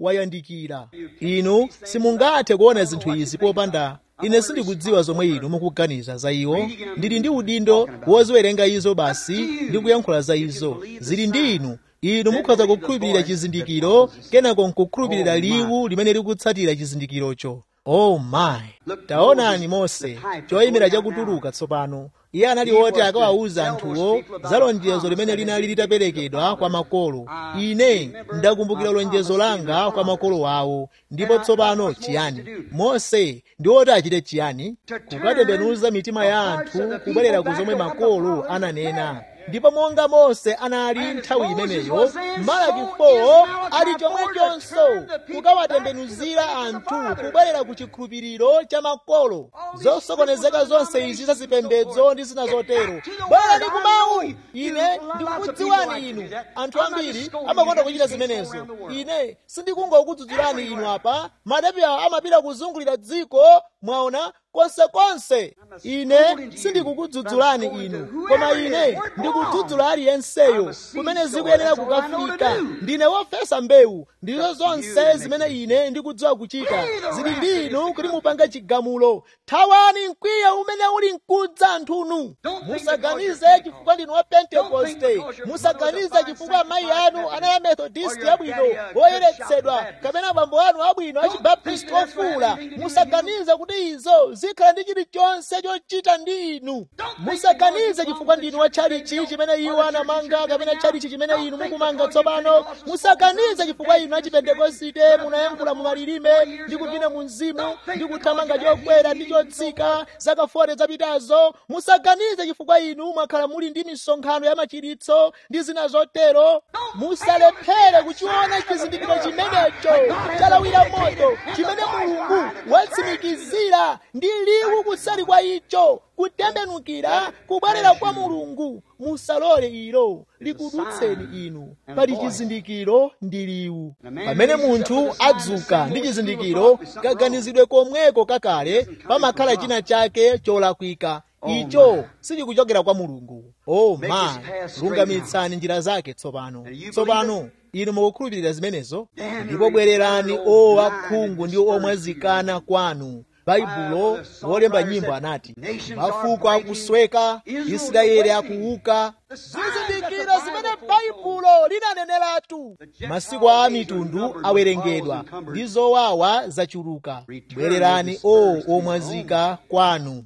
[SPEAKER 1] wayandikira inu simungathe kuona zinthu izi popanda ine sindikudziwa zomwe inu mukuganiza za iwo ndili ndi udindo woziwerenga izo basi ndi kuyankhula za izo zili ndi inu inu mukhoza kukhulupirira chizindikiro kenako nkukhulupirira liwu limene likutsatira chizindikirocho oh my taonani mose choyimira chakutuluka tsopano iye anali woti akawawuza anthuwo za lonjezo limene linali litaperekedwa kwa makolo ine ndakumbukira lonjezo langa kwa makolo awo ndipo tsopano chiyani mose ndi woti achite chiyani kukatembenuza mitima ya anthu kubwerera ku zomwe makolo ananena ndipo monga mose anali nthawi imeneyo malaki 4 ali chomwechonso kukawatembenuzira anthu kubwerera ku chikhulupiriro cha makolo zosokonezeka zonse izi za zipembedzo ndi zina zotero bwerani ku mawu ine ndikukudziwani inu anthu ambiri amakonda kuchita zimenezo ine sindikungokudzudzulani inu apa madapi awa amapita kuzungulira dziko mwaona konsekonse ine sindikukudzudzulani inu koma ine ndikudzudzula aliyenseyo kumene zikuyenera kukafika ndine wofesa mbewu ndizo zonse zimene ine ndikudziwa kuchita zili ndi inu kuti mupange chigamulo thawani mkwiyo umene uli mkudza anthunu musaganize chifukwa ndinu wa pentekoste musaganize chifukwa amayi anu anali amethodisti abwino oyeretsedwa kapena abambo anu abwino achibaptisti ofuula musaganize kuti izo zikhala ndi chilichonse chochita ndi inu musaganize chifukwa ndinu wa tchalichi chimene iwo anamanga kapena tchalichi chimene inu mukumanga tsopano musaganize chifukwa inu achipentekosite munayankhula mu malilime ndi kupina mu mzimu ndi kuthamanga chokwera ndi chotsika zaka 40 zapitazo musaganize chifukwa inu mwakhala muli ndi misonkhano ya machiritso ndi zina zotero musalephere kuchiona chizindikiro chimenecho chalawira moto chimene mulungu watsimikizira ndi liwu kusali kwa icho kutembenukira kubwerera kwa mulungu musalole ilo likudutseni inu pali chizindikiro ndi liwu pamene munthu adzuka ndi chizindikiro kaganizidwe komweko kakale pamakhala china chake cholakwika icho sichikuchokera kwa mulungu oh ma lungamitsani njira zake tsopano tsopano inu mukukhulupirira zimenezo ndipo bwererani o akhungu ndi omwazikana kwanu baibulo wolemba nyimbo anati mafuko akusweka israeli akuuka zizindikiro zimene baibulo linaneneratu masiku a mitundu awerengedwa ndi zowawa zachuluka bwererani o omwazika kwanu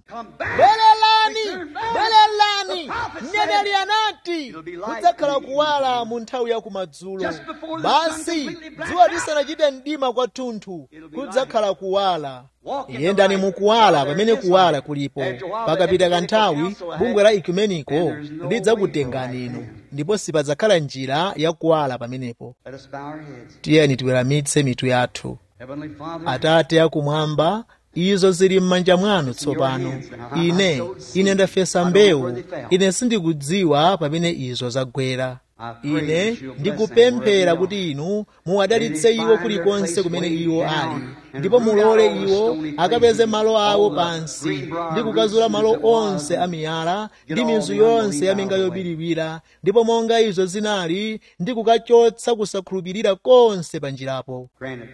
[SPEAKER 1] bwererani bwererani mneneri anati kudzakhala kuwala mu nthawi ya kumadzulo basi dzuwa lisanachite mdima kwathunthu kudzakhala kuwala yendani mukuwala pamene kuwala kulipo pakapita kanthawi bungwe la ekumeniko lidzakutengani inu ndipo sipadzakhala njira ya kuwala pamenepo tiyeni tiweramitse mitu yathu atate akumwamba izo zili m'manja mwanu tsopano ine ine ndafesa mbewu ine sindikudziwa pamene izo zagwera ine ndikupemphera kuti inu muwadalitse iwo kulikonse kumene iwo ali ndipo mulole iwo akapeze malo awo pansi ndi kukazula malo onse amiyala ndi mizu yonse yaminga yobiriwira ndipo monga izo zinali ndi kukachotsa kusakhulupirira konse panjirapo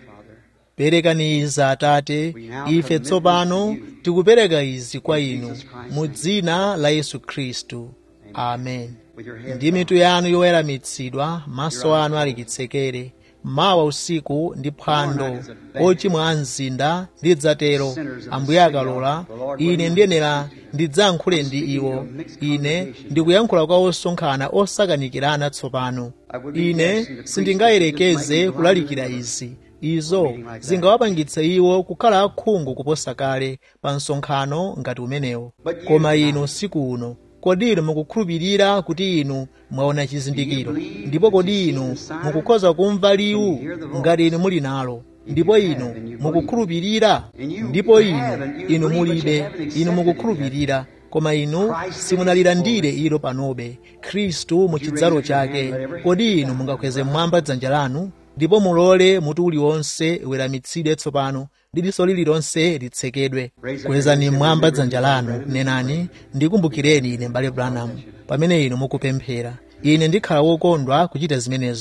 [SPEAKER 1] perekani izi atate ife tsopano tikupereka izi kwa inu mu dzina la yesu khristu amen ndi mitu yanu yoweramitsidwa maso anu ali chitsekere mawa usiku ndi phwando ochimwa a mzinda lidzatero ambuye akalola ine ndiyenera ndidzayankhule ndi iwo ine ndikuyankhula kwa osonkhana osakanikirana tsopano ine sindingayerekeze kulalikira izi izo zingawapangitse iwo kukhala akhungu kuposa kale pa msonkhano ngati umenewo koma inu usiku uno kodi inu mukukhulupirira kuti inu mwaona chizindikiro ndipo kodi inu mukukhoza kumva liwu ngati inu muli nalo ndipo inu mukukhulupirira ndipo inu inu mulibe inu mukukhulupirira koma inu simunalilandire ilo panobe khristu mu chidzalo chake kodi inu mungakweze mmwamba dzanja lanu ndipo mulole mutu uliwonse weramitsidwe tsopano ndi diso lililonse litsekedwe kwezani mmwamba dzanja lanu nenani ndikumbukireni ine mbale branham pamene inu mukupemphera ine ndikhala wokondwa kuchita zimenezo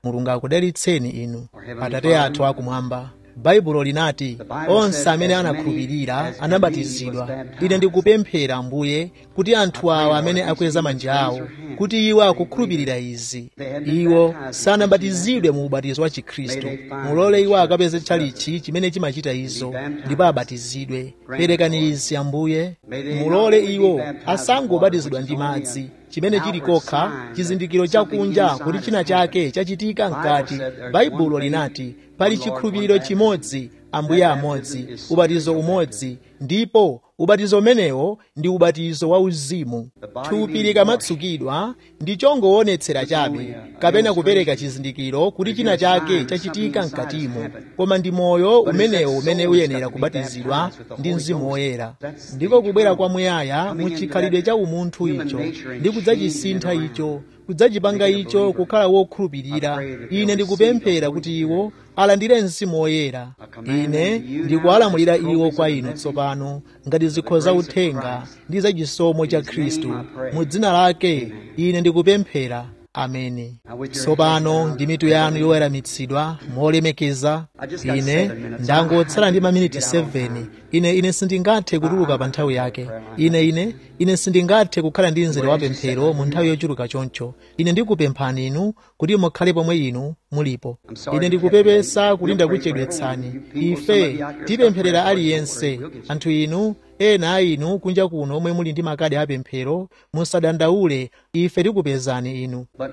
[SPEAKER 1] mulungu akudalitseni inu atate athu akumwamba baibulo linati onse amene anakhulupirira anabatizidwa ine ndikupemphera ambuye kuti anthu awa amene akweza manja awo kuti iwo akukhulupirira izi iwo sanabatizidwe mu ubatizo wa chikhristu mulole iwo akapeze tchalichi chimene chimachita izo ndipo abatizidwe perekani izi ambuye mulole iwo asangobatizidwa ndi madzi chimene chili kokha chizindikiro chakunja kuti china chake chachitika mkati baibulo linati pali chikhulupiriro chimodzi ambuye amodzi ubatizo umodzi ndipo ubatizo umenewo ndi ubatizo wa uzimu thupi likamatsukidwa ndi chongoonetsera chabe kapena kupereka chizindikiro kuti china chake chachitika mkatimo koma ndi moyo umenewo umene uyenera kubatizidwa ndi mzimu woyera ndiko kubwera kwamuyaya mu chikhalidwe cha umunthu icho ndi kudzachisintha icho kudzachipanga icho kukhala wokhulupirira ine ndikupemphera kuti iwo alandire mzimu woyera ine ndikuwalamulira iwo kwa inu tsopano ngati zikho za uthenga ndi za chisomo cha khristu mu dzina lake ine ndikupemphera ameni tsopano ndi mitu yanu yoweramitsidwa molemekeza ine ndangotsala ndi maminiti 7 ine ine sindingathe kutuluka pa nthawi yake ine ine ine sindingathe kukhala ndi mzere wa pemphero mu nthawi yochuluka choncho ine ndikupemphani inu kuti mukhale pomwe inu mulipo ine ndikupepesa kuti ndakuchedwetsani ife tipempherera aliyense anthu inu ena a inu kunja kuno omwe muli ndi makadi apemphero musadandaule ife tikupezani inu
[SPEAKER 2] But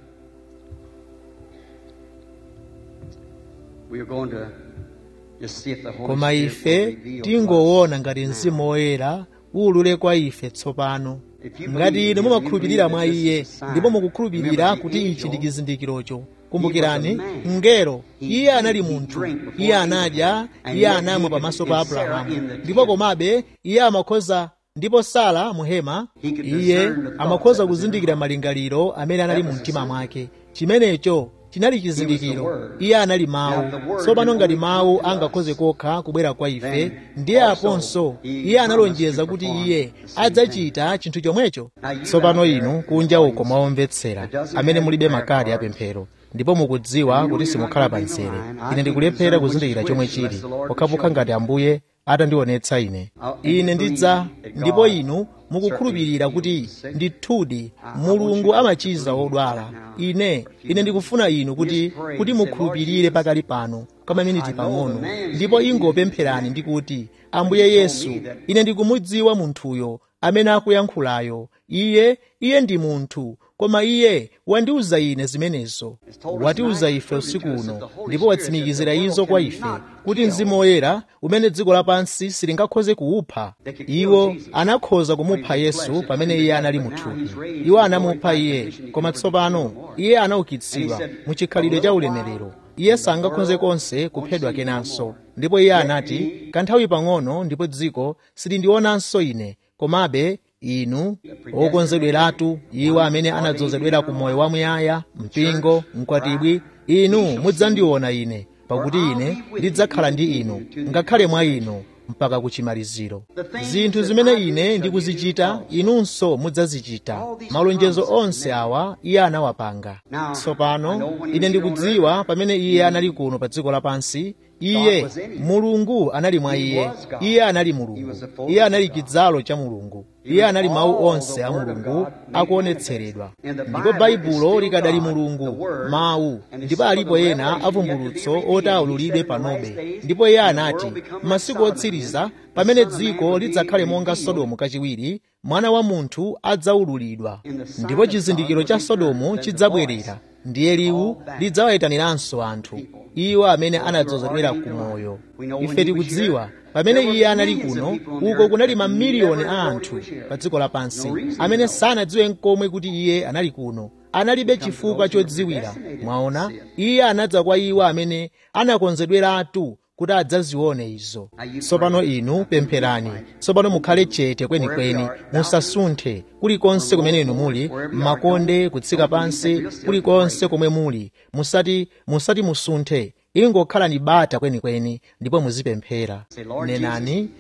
[SPEAKER 2] we are going to just see if the Holy
[SPEAKER 1] koma
[SPEAKER 2] Spirit
[SPEAKER 1] ife
[SPEAKER 2] will reveal to us.
[SPEAKER 1] tingoona ngati mzimu woyera ulule kwa ife tsopano ngati inu mumakhulupirira mwa iye ndipo mukukhulupirira kuti ichi ndi chizindikirocho kumbukirani mngelo iye anali munthu iye anadya iye anamwa pamaso pa abrahamu ndipo komabe iye amakhoza ndipo sala muhema iye amakhoza kuzindikira malingaliro amene anali mu mtima mwake chimenecho chinali chizindikiro iye anali mawu tsopano ngati mawu angakhoze kokha kubwera kwa ife ndiye aponso iye analonjeza kuti iye adzachita chinthu chomwecho tsopano inu kunja uko mwaomvetsera amene mulibe makadi apemphero ndipo mukudziwa kuti simukhala pa mzere ine ndikulephera kuzindikira chomwe chili pokhapokha ngati ambuye atandionetsa ine ine ndidza ndipo inu mukukhulupirira kuti ndithudi mulungu amachiza odwala ine ine ndikufuna inu kuti kuti mukhulupirire pakali pano kamaminiti pang'ono ndipo ingopempherani ndi kuti ambuye yesu ine ndikumudziwa munthuyo amene akuyankhulayo iye iye ndi munthu koma iye wandiuza ine zimenezo watiuza ife usiku uno ndipo watsimikizira izo kwa ife kuti mzimu woyera umene dziko lapansi silingakhoze kuwupha iwo anakhoza kumupha yesu pamene iye anali muthupi iwo anamupha iye koma tsopano iye anaukitsidwa mu chikhalidwe cha ulemerero iye sangakhoze konse kuphedwa kenanso ndipo iye anati kanthawi pang'ono ndipo dziko silindionanso ine komabe inu okonzedweratu iwo amene anadzozedwera ku moyo wamuyaya mpingo mkwatibwi inu mudzandiona ine pakuti ine ndidzakhala ndi inu ngakhale mwa inu mpaka kuchimaliziro zinthu zimene ine ndikuzichita inunso mudzazichita malonjezo onse awa iye anawapanga tsopano ine ndikudziwa pamene iye anali kuno pa dziko lapansi iye mulungu anali mwa iye iye anali mulungu iye anali chidzalo cha mulungu iye anali mawu onse a mulungu akuonetseredwa ndipo baibulo likadali mulungu mawu ndipo alipo ena avumbulutso oti aululidwe panobe ndipo iye anati masiku otsiriza pamene dziko lidzakhale monga sodomu kachiwiri mwana wa munthu adzaululidwa ndipo chizindikiro cha sodomu chidzabwerera ndiye liwu lidzawayitaniranso anthu iwo amene anadzozedwera ku moyo ife tikudziwa pamene iye anali kuno uko kunali mamiliyoni a anthu pa dziko lapansi amene sanadziwe nkomwe kuti iye anali kuno analibe chifukwa chodziwira mwaona iye anadza kwa iwo amene anakonzedweratu kuti adzazione izo tsopano inu pempherani tsopano mukhale chete kwenikweni musasunthe kulikonse kumene inu muli m'makonde kutsika pansi kulikonse komwe muli musati musati musunthe ingokhalani bata kwenikweni ndipo muzipemphera nenani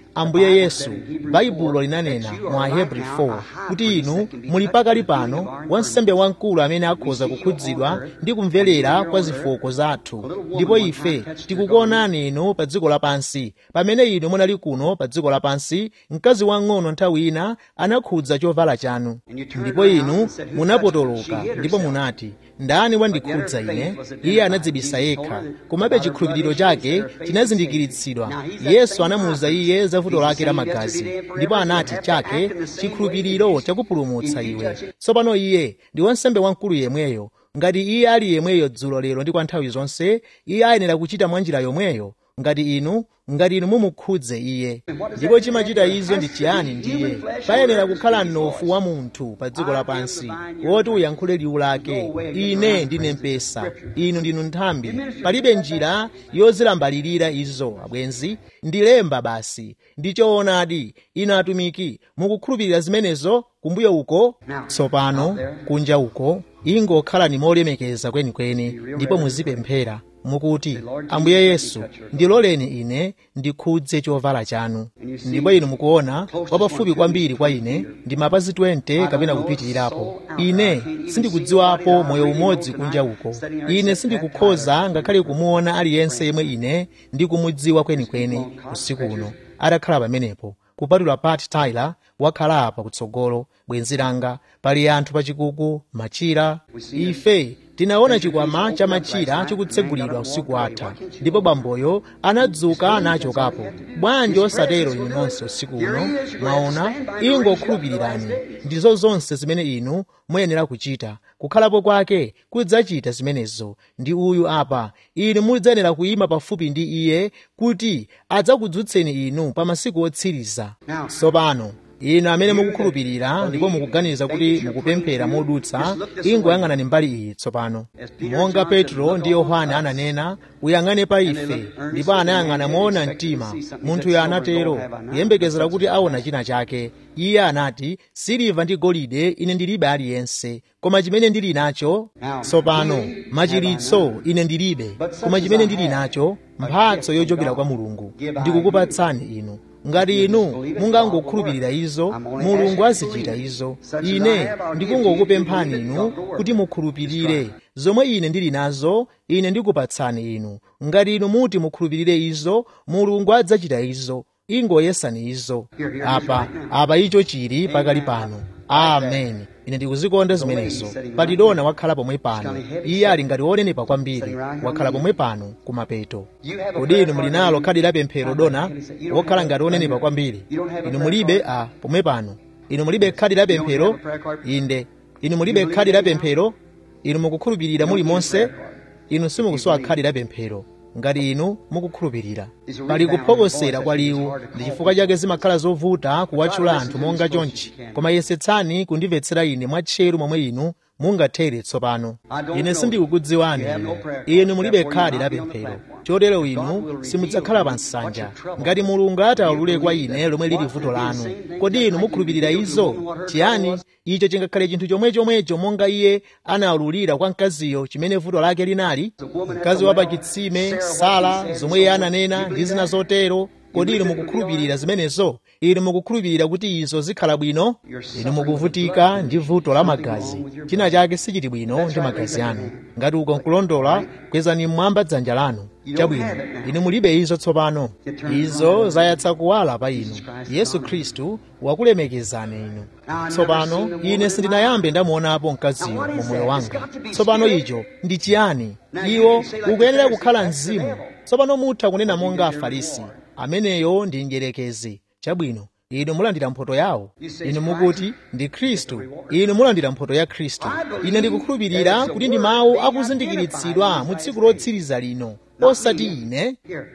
[SPEAKER 1] ambuye yesu baibulo linanena mu ahebri 4 kuti inu muli pakali pano wansembe wamkulu amene akhoza kukhudzidwa ndi kumverera kwa zofooka zathu ndipo ife tikukuonani inu pa dziko lapansi pamene inu munali kuno pa dziko lapansi mkazi wang'ono nthawi ina anakhudza chovala chanu ndipo inu munapotoloka ndipo munati ndani wandikhudza ine iye anadzibisa yekha komabe chikhulupiriro chake chinazindikiritsidwa yesu anamuwuza iye za vuto lake la magazi ndipo anati chake chikhulupiriro chakupulumutsa iwe tsopano iye ndi wansembe wamkulu yemweyo ngati iye ali yemweyo dzulo lero ndi kwa nthawi zonse iye ayenera kuchita mwa njira yomweyo ngati inu ngati inu mumukhudze iye ndipo chimachita izo ndi chiyani ndiye payenera kukhala mnofu wa munthu pa dziko lapansi woti uyankhule liwu lake ine ndine mpesa inu ndinu nthambi palibe njira yozilambalirira izo abwenzi ndilemba basi ndi choonadi inu atumiki mukukhulupirira zimenezo kumbuyo uko tsopano kunja uko ingokhalani molemekeza kwenikweni ndipo muzipemphera mukuti ambuye yesu ndiloleni ine ndikhudze chovala chanu ndipo inu mukuona wapafupi kwambiri kwa ine ndi mapazi 20 kapena kupitirirapo ine sindikudziwapo moyo umodzi kunja uko ine sindikukhoza ngakhale kumuona aliyense yemwe ine ndikumudziwa kwenikweni usiku uno atakhala pamenepo kupatula pat tyler wakhala apa kutsogolo bwenzi langa pali anthu pachikuku machira ife tinaona chikwama cha machira chikutsegulidwa usiku atha ndipo bamboyo anadzuka nachokapo bwanji osatero inu nonse usiku uno mwaona ingokhulupirirani ndizo zonse zimene inu muyenera kuchita kukhalapo kwake kudzachita zimenezo ndi uyu apa inu mudzayenera kuyima pafupi ndi iye kuti adzakudzutseni inu pa masiku otsiriza tsopano inu amene mukukhulupirira ndipo mukuganiza kuti mukupemphera modutsa ingoyang'anani mbali iyi tsopano monga petro ndi yohane ananena uyang'ane pa ife ndipo anayang'ana moona mtima munthuyo anatero kuyembekezera kuti aona china chake iye anati siliva ndi golide ine ndilibe aliyense koma chimene ndili nacho tsopano machiritso ine ndilibe koma chimene ndili nacho mphatso yochokera kwa mulungu ndikukupatsani inu ngati inu mungangokhulupirira izo mulungu azichita izo ine ndikungokupemphani inu kuti mukhulupirire zomwe ine ndili nazo ine ndikupatsani inu ngati inu muti mukhulupirire izo mulungu adzachita izo ingoyesani izo apa apa icho chili pakali pano amen ine ndikuzikonda zimenezo palidona wakhala pomwe pano iye ali ngati wonenepa kwambiri wakhala pomwe pano kumapeto kodi inu muli nalo khadi la pemphero dona wokhala ngati wonenepa kwambiri inu mulibe a pomwe pano inu mulibe khadi la pemphero inde inu mulibe khadi la pemphero inu mukukhulupirira muli monse inu simukusowa khadi la pemphero ngati inu mukukhulupirira pali kuphokosera kwa liwu ndi chifukwa chake zimakhala zovuta kuwatchula anthu monga chonchi koma yesetsani kundimvetsera ine mwatcheru momwe inu mungathere tsopano ine sindikukudziwani inu inu mulibe khadi la pemphero chotero inu simudzakhala pa nsanja ngati mulungu ataulule kwa ine lomwe lili vuto lanu kodi inu mukhulupirira izo chiyani icho chingakhale chinthu chomwechomwecho monga iye anaululira kwa mkaziyo chimene vuto lake linali mkazi wa pachitsime sala zomwe iye ananena ndi zina zotero kodi inu mukukhulupirira zimenezo inu mukukhulupirira kuti izo zikhala bwino inu mukuvutika ndi vuto la magazi china chake sichiti bwino ndi magazi anu ngati uko nkulondola kwezani mmwamba dzanja lanu chabwino inu mulibe izo tsopano izo zayatsa kuwala pa inu yesu khristu wakulemekezani inu tsopano ine sindinayambe ndamuonapo mkaziyo mu moyo wanga tsopano icho ndi chiyani iwo ukuyenera kukhala mzimu tsopano mutha kunena monga afarisi ameneyo ndi njerekezi chabwino inu mulandira mphoto yawo inu mukuti ndi khristu inu mulandira mphoto ya khristu ine ndikukhulupirira kuti ndi mawu akuzindikiritsidwa mu tsiku lotsiriza lino osati ine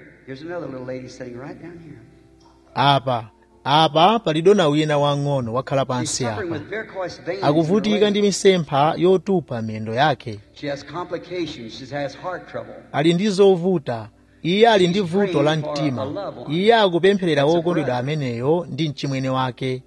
[SPEAKER 1] apa apa pali dona wina wang'ono wakhala pansi apa akuvutika ndi misempha yotupa miyendo yake ali ndi zovuta iye ali ndi vuto la mtima iye akupempherera wokondedwa ameneyo ndi mchimwene wake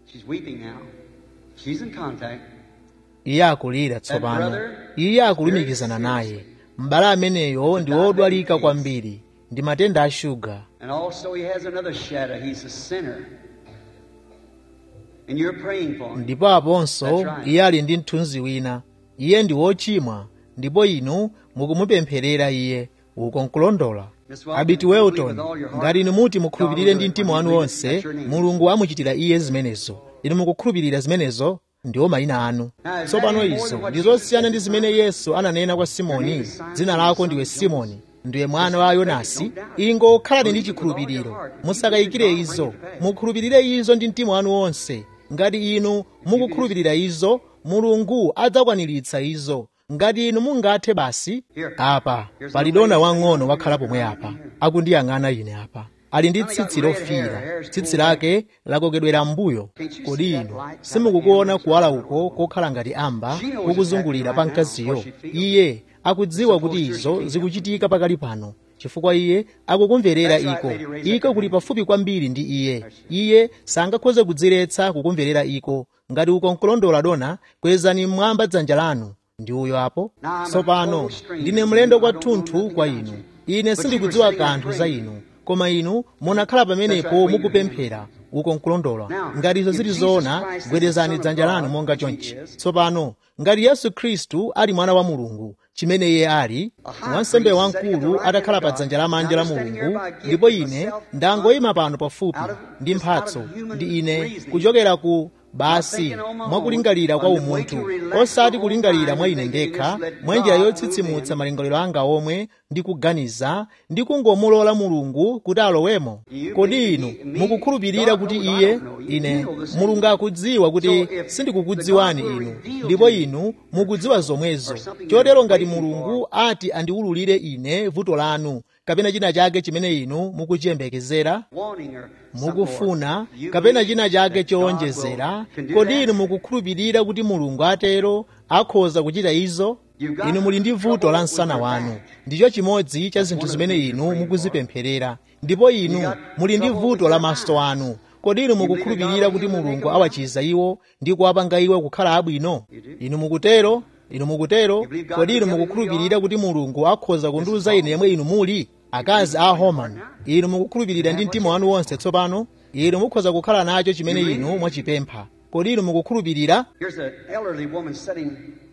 [SPEAKER 1] iye akulira tsopano iye akulumikizana naye m'bale ameneyo ndi wodwalika kwambiri ndi matenda a shuga
[SPEAKER 2] And also he has another shadow. He's a sinner. And you're praying for him.
[SPEAKER 1] ndipo aponso
[SPEAKER 2] That's right.
[SPEAKER 1] iye ali ndi mthunzi wina iye ndi wochimwa ndipo inu mukumupempherera iye uko nkulondola
[SPEAKER 2] Miss Welton,
[SPEAKER 1] abiti
[SPEAKER 2] if you believe
[SPEAKER 1] welton
[SPEAKER 2] with all your heart,
[SPEAKER 1] ngati inu muti mukhulupirire
[SPEAKER 2] God
[SPEAKER 1] ndi
[SPEAKER 2] will do it
[SPEAKER 1] mtima
[SPEAKER 2] when
[SPEAKER 1] wanu
[SPEAKER 2] you
[SPEAKER 1] wonse
[SPEAKER 2] believe. That's your name.
[SPEAKER 1] mulungu amuchitira iye zimenezo inu mukukhulupirira zimenezo ndiwo mayina anu
[SPEAKER 2] Now, is
[SPEAKER 1] tsopano
[SPEAKER 2] that any more
[SPEAKER 1] izo
[SPEAKER 2] than what
[SPEAKER 1] ndi
[SPEAKER 2] Jesus
[SPEAKER 1] zosiyana
[SPEAKER 2] said
[SPEAKER 1] ndi
[SPEAKER 2] to
[SPEAKER 1] zimene
[SPEAKER 2] Simon?
[SPEAKER 1] yesu ananena kwa simoni
[SPEAKER 2] Your name is Simon,
[SPEAKER 1] dzina lako
[SPEAKER 2] son
[SPEAKER 1] ndiwe
[SPEAKER 2] of Jonas.
[SPEAKER 1] simoni ndiwe mwana
[SPEAKER 2] Just
[SPEAKER 1] wa
[SPEAKER 2] believe it,
[SPEAKER 1] yonasi
[SPEAKER 2] don't doubt.
[SPEAKER 1] ingo khalani ndi
[SPEAKER 2] Believe it with all your
[SPEAKER 1] chikhulupiriro
[SPEAKER 2] heart.
[SPEAKER 1] musakayikire
[SPEAKER 2] Believe it, God
[SPEAKER 1] izo
[SPEAKER 2] will bring it to pass.
[SPEAKER 1] mukhulupirire izo ndi mtima wanu wonse ngati inu mukukhulupirira izo mulungu adzakwaniritsa izo ngati inu mungathe basi apa pali dona wang'ono wakhala pomwe apa akundiyang'ana ine apa ali ndi tsitsi lofiira tsitsi lake lakokedwera m'mbuyo kodi inu simukukuona kuwala uko kokhala ngati amba kukuzungulira pa mkaziyo iye akudziwa kuti izo zikuchitika pakali pano chifukwa iye akukumverera iko iko kuli pafupi kwambiri ndi iye iye sangakhoze kudziretsa kukumverera iko ngati uko nkulondola dona kwezani mmwamba dzanja lanu ndi uyo apo tsopano ndine mlendo kwathunthu kwa inu ine sindikudziwa kanthu za inu koma inu munakhala pamenepo mukupemphera uko nkulondola ngati izo zili zoona gwedezani dzanja lanu monga chonchi tsopano ngati yesu khristu ali mwana wa mulungu chimene iye ali wansembe wamkulu atakhala pa dzanja lamanja la mulungu ndipo ine ndangoyima pano pafupi ndi mphatso ndi ine kuchokera ku basi mwakulingalira kwa umunthu osati kulingalira mwa ine ndekha mwa njira yotsitsimutsa malingaliro anga omwe ndi kuganiza ndi kungomulola mulungu kuti alowemo kodi inu mukukhulupirira kuti iye ine mulungu akudziwa kuti sindikukudziwani inu ndipo inu mukudziwa zomwezo chotero ngati mulungu ati andiwululire ine vuto lanu kapena china chake chimene inu mukuchiyembekezera
[SPEAKER 2] Wanting or
[SPEAKER 1] mukufuna kapena china chake chowonjezera kodi inu mukukhulupirira kuti mulungu atero akhoza kuchita izo inu muli ndi vuto la msana wanu ndicho chimodzi cha zinthu zimene inu mukuzipempherera ndipo inu muli ndi vuto la maso anu kodi inu mukukhulupirira kuti mulungu awachiza iwo ndi kuwapanga iwo kukhala abwino inu mukutero inu mukutero kodi inu mukukhulupirira kuti mulungu akhoza kundiuza ine yemwe inu muli akazi a homan inu mukukhulupirira ndi mtima wanu wonse tsopano inu mukhoza kukhala nacho chimene inu mwachipempha kodi inu mukukhulupirira
[SPEAKER 2] Here's an elderly woman sitting.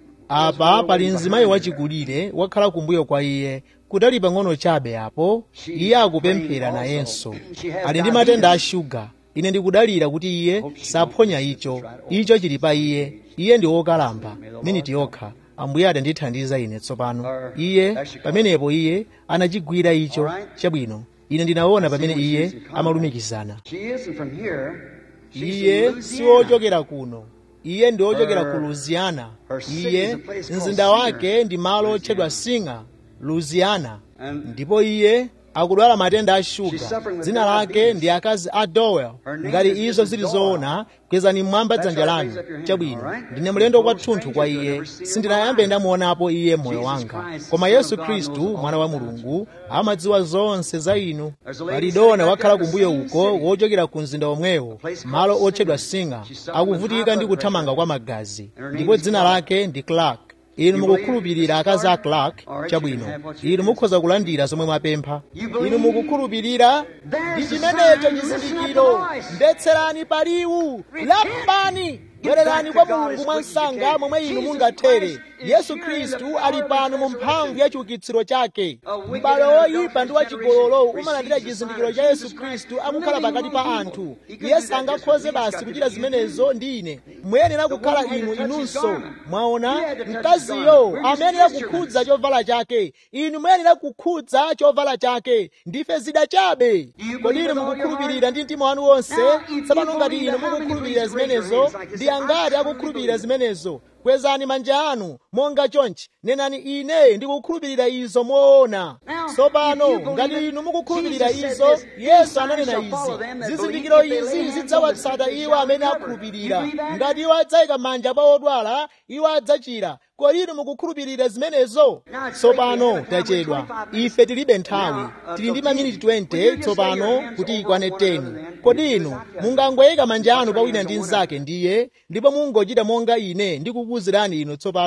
[SPEAKER 1] apa pali mzimayi wachikulire wakhala kumbuyo kwa iye kutali pang'ono chabe apo iye akupemphera nayenso ali ndi matenda a shuga ine ndikudalira kuti iye saphonya icho icho chili pa iye iye ndi wokalamba miniti yokha ambuye adandithandiza ine tsopano iye pamenepo iye anachigwira icho chabwino ine ndinaona pamene iye amalumikizana
[SPEAKER 2] She isn't from here. She's
[SPEAKER 1] iye
[SPEAKER 2] from
[SPEAKER 1] si
[SPEAKER 2] Louisiana.
[SPEAKER 1] wochokera kuno iye ndi wochokera ku louisiana iye mzinda wake ndi malo otchedwa singer louisiana ndipo iye akudwala matenda a shuga dzina lake ndi akazi a dowel ngati izo zili zoona kwezani mmwamba dzanja lanu chabwino ndine mlendo kwathunthu kwa iye sindinayambe ndamuonapo iye moyo wanga koma yesu khristu mwana wa mulungu amadziwa zonse za inu pali dona wakhala kumbuyo uko wochokera ku mzinda omwewo malo otchedwa singa akuvutika ndi kuthamanga kwa magazi ndipo dzina lake ndi clark inu mukukhulupirira akazi a clark chabwino inu mukhoza kulandira zomwe mwapempha inu mukukhulupirira ndi chimenecho chizindikiro mbetserani paliwu lapani bwererani kwa mulungu mwansanga momwe inu mungathere yesu khristu ali pano mu mphamvu ya chiukitsiro chake m'bale woyipa ndi wachigololo umalandira chizindikiro cha yesu khristu akukhala pakati pa anthu iye sangakhoze basi kuchita zimenezo ndi ine muyenera kukhala inu inunso mwaona mkaziyo amayenera kukhudza chovala chake inu muyenera kukhudza chovala chake ndife zida chabe kodi inu mukukhulupirira ndi mtima wanu wonse tsopano ngati inu mukukhulupirira zimenezo ndi angati akukhulupirira zimenezo kwezani manja anu monga chonchi nenani ine ndikukhulupirira izo moona tsopano ngati inu mukukhulupirira izo yesu ananena izi zizindikiro izi zidzawatsata iwo amene akhulupirira ngati iwo adzayika manja pa odwala iwo adzachira kodi inu mukukhulupirira zimenezo tsopano tachedwa ife tilibe nthawi tili ndi maminiti 20 tsopano kuti ikwane 10 kodi inu mungangoyika manja anu pa wina ndi mnzake ndiye ndipo mungochita monga ine ndikukuwuzirani inu tsopano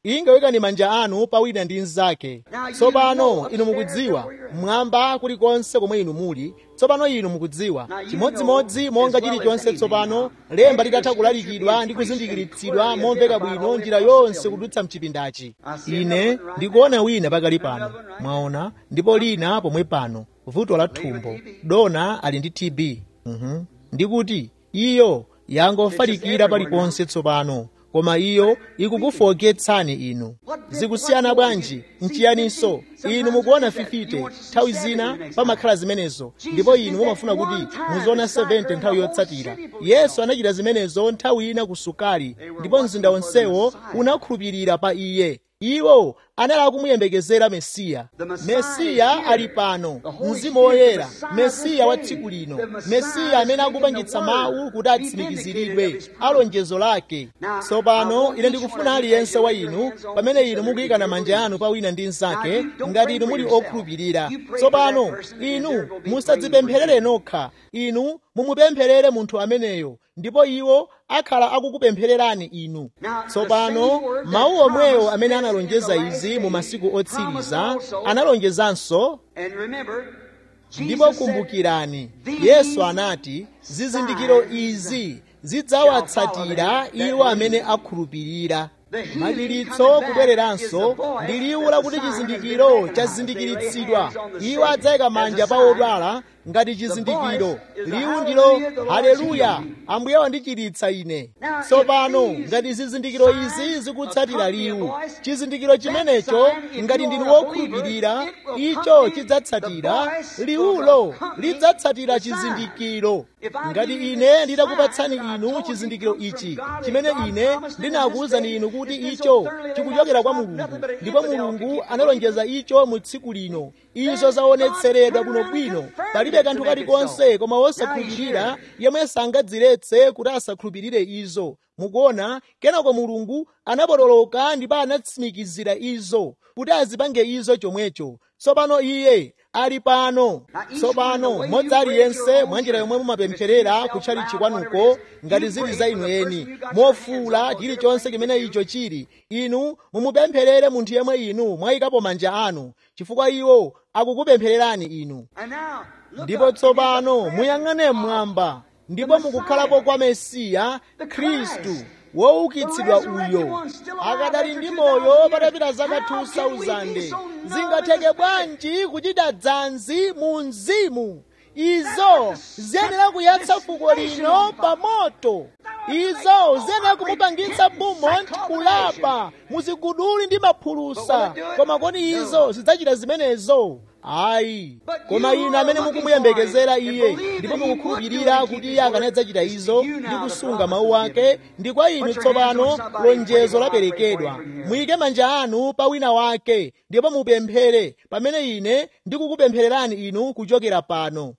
[SPEAKER 1] ingawikani manja anu pa wina ndi mnzake tsopano inu mukudziwa mmwamba kulikonse komwe inu muli tsopano inu mukudziwa chimodzimodzi monga chilichonse tsopano lemba litatha kulalikidwa ndi kuzindikiritsidwa momveka bwino njira yonse kudutsa mchipindachi ine ndikuona wina pakali pano mwaona ndipo lina pomwe pano vuto la thumbo dona ali ndi tb uhum. ndikuti iyo yangofalikira paliponse tsopano koma iyo ikukufoketsani inu zikusiyana bwanji nchiyaninso inu mukuona fifite nthawi zina pamakhala zimenezo ndipo inu mumafuna kuti muziona 70 nthawi yotsatira yesu anachita zimenezo nthawi ina ku sukali ndipo mzinda wonsewo unakhulupirira pa iye iwo anali akumuyembekezera mesiya mesiya ali pano mzimu woyera mesiya wa tsiku lino mesiya amene akupangitsa mawu kuti atsimikiziridwe alonjezo lake tsopano ine ndikufuna aliyense wa inu pamene inu mukuyikana manja anu pa wina ndi mnzake ngati inu muli okhulupirira tsopano inu musadzipempherere nokha inu mumupempherere munthu ameneyo ndipo iwo akhala akukupemphererani inu tsopano mawu omwewo amene analonjeza izi mu masiku otsiriza analonjezanso ndipo kumbukirani yesu anati zizindikiro izi zidzawatsatira iwo amene akhulupirira madalitso kubwereranso ndi liwu lakuti chizindikiro chazindikiritsidwa iwo adzayika manja pa odwala ngati chizindikiro liwu ndilo haleluya ambuye wandichiritsa ine tsopano ngati zizindikiro izi zikutsatira liwu chizindikiro chimenecho ngati ndinu wokhulupirira icho chidzatsatira liwulo lidzatsatira chizindikiro ngati ine nditakupatsani inu chizindikiro ichi chimene ine ndinakuwuzani inu kuti icho chikuchokera kwa mulungu ndipo mulungu analonjeza icho mu tsiku lino izo zaonetseredwa bwinobwino palibe kanthu kalikonse koma wosakhulupirira yemwe sangadziretse kuti asakhulupirire izo mukuona kenako mulungu anapotoloka ndipo anatsimikizira izo kuti azipange izo chomwecho tsopano iye ali pano tsopano modzi aliyense mwanjira yomwe mumapempherera kutchalichi kwanuko ngati zili za inu eni mofuula chilichonse chimene icho chili inu mumupempherere munthu yemwe inu mwayikapo manja anu chifukwa iwo akukupemphererani inu ndipo tsopano muyang'ane mmwamba ndipo mukukhalapo kwa mesiya khristu woukitsidwa uyo akadali ndi moyo patapita zaka 2000 zingatheke bwanji kuchita dzanzi mu mzimu izo ziyenera kuyatsa fuko lino pa moto izo ziyenera kumupangitsa beaumont kulapa muziguduli ndi maphulusa koma kodi izo zidzachita zimenezo ayi koma inu amene mukumuyembekezera iye ndipo mukukhulupirira kuti iye akanadzachita izo ndi kusunga mawu ake ndi kwa inu tsopano lonjezo laperekedwa muyike manja anu pa wina wake ndipo mupemphere pamene ine ndikukupemphererani inu kuchokera pano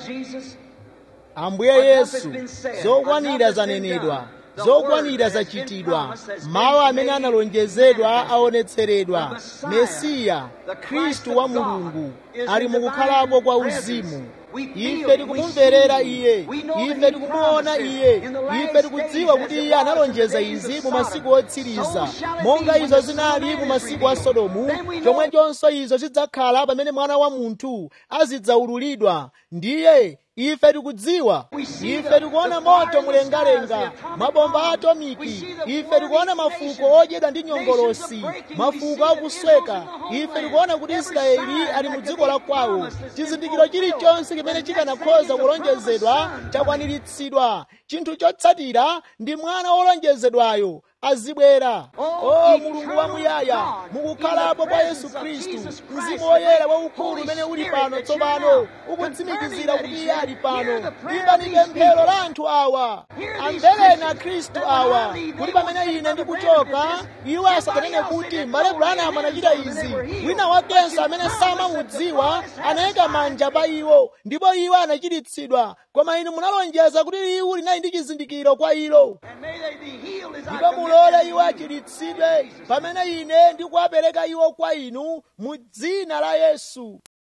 [SPEAKER 1] ambuye yesu zokwanira zanenedwa zokwanira zachitidwa mawu amene analonjezedwa aonetseredwa mesiya khristu wa mulungu ali mukukhalapo kwa uzimu ife tikumumverera iye ife tikumuona iye ife tikudziwa kuti iye analonjeza izi mu masiku otsiriza monga izo zinali mu masiku a sodomu chomwechonso izo zidzakhala pamene mwana wa munthu azidzaululidwa ndiye ife tikudziwa ife tikuona moto mlengalenga mabomba atomiki ife tikuona mafuko odyedwa ndi nyongolosi mafuko akusweka ife tikuona kuti israeli ali mu dziko la kwawo chizindikiro chilichonse chimene chikanakhoza kulonjezedwa chakwaniritsidwa chinthu chotsatira ndi mwana wolonjezedwayo azibwera o mulungu wamuyaya mukukhalapo kwa yesu khristu mzimu woyera waukulu umene uli pano tsopano ukutsimikizira kuti iye ali pano imbani pemphero la anthu awa amvereni akhristu awa kuti pamene ine ndikuchoka iwo asakanene kuti mbale branham anachita izi wina wakenso amene samamudziwa anayika manja pa iwo ndipo iwo anachiritsidwa koma inu munalonjeza kuti liwu linali ndi chizindikiro kwa ilo ndipo mulole iwo achiritsidwe pamene ine ndikuwapereka iwo kwa inu mu dzina la yesu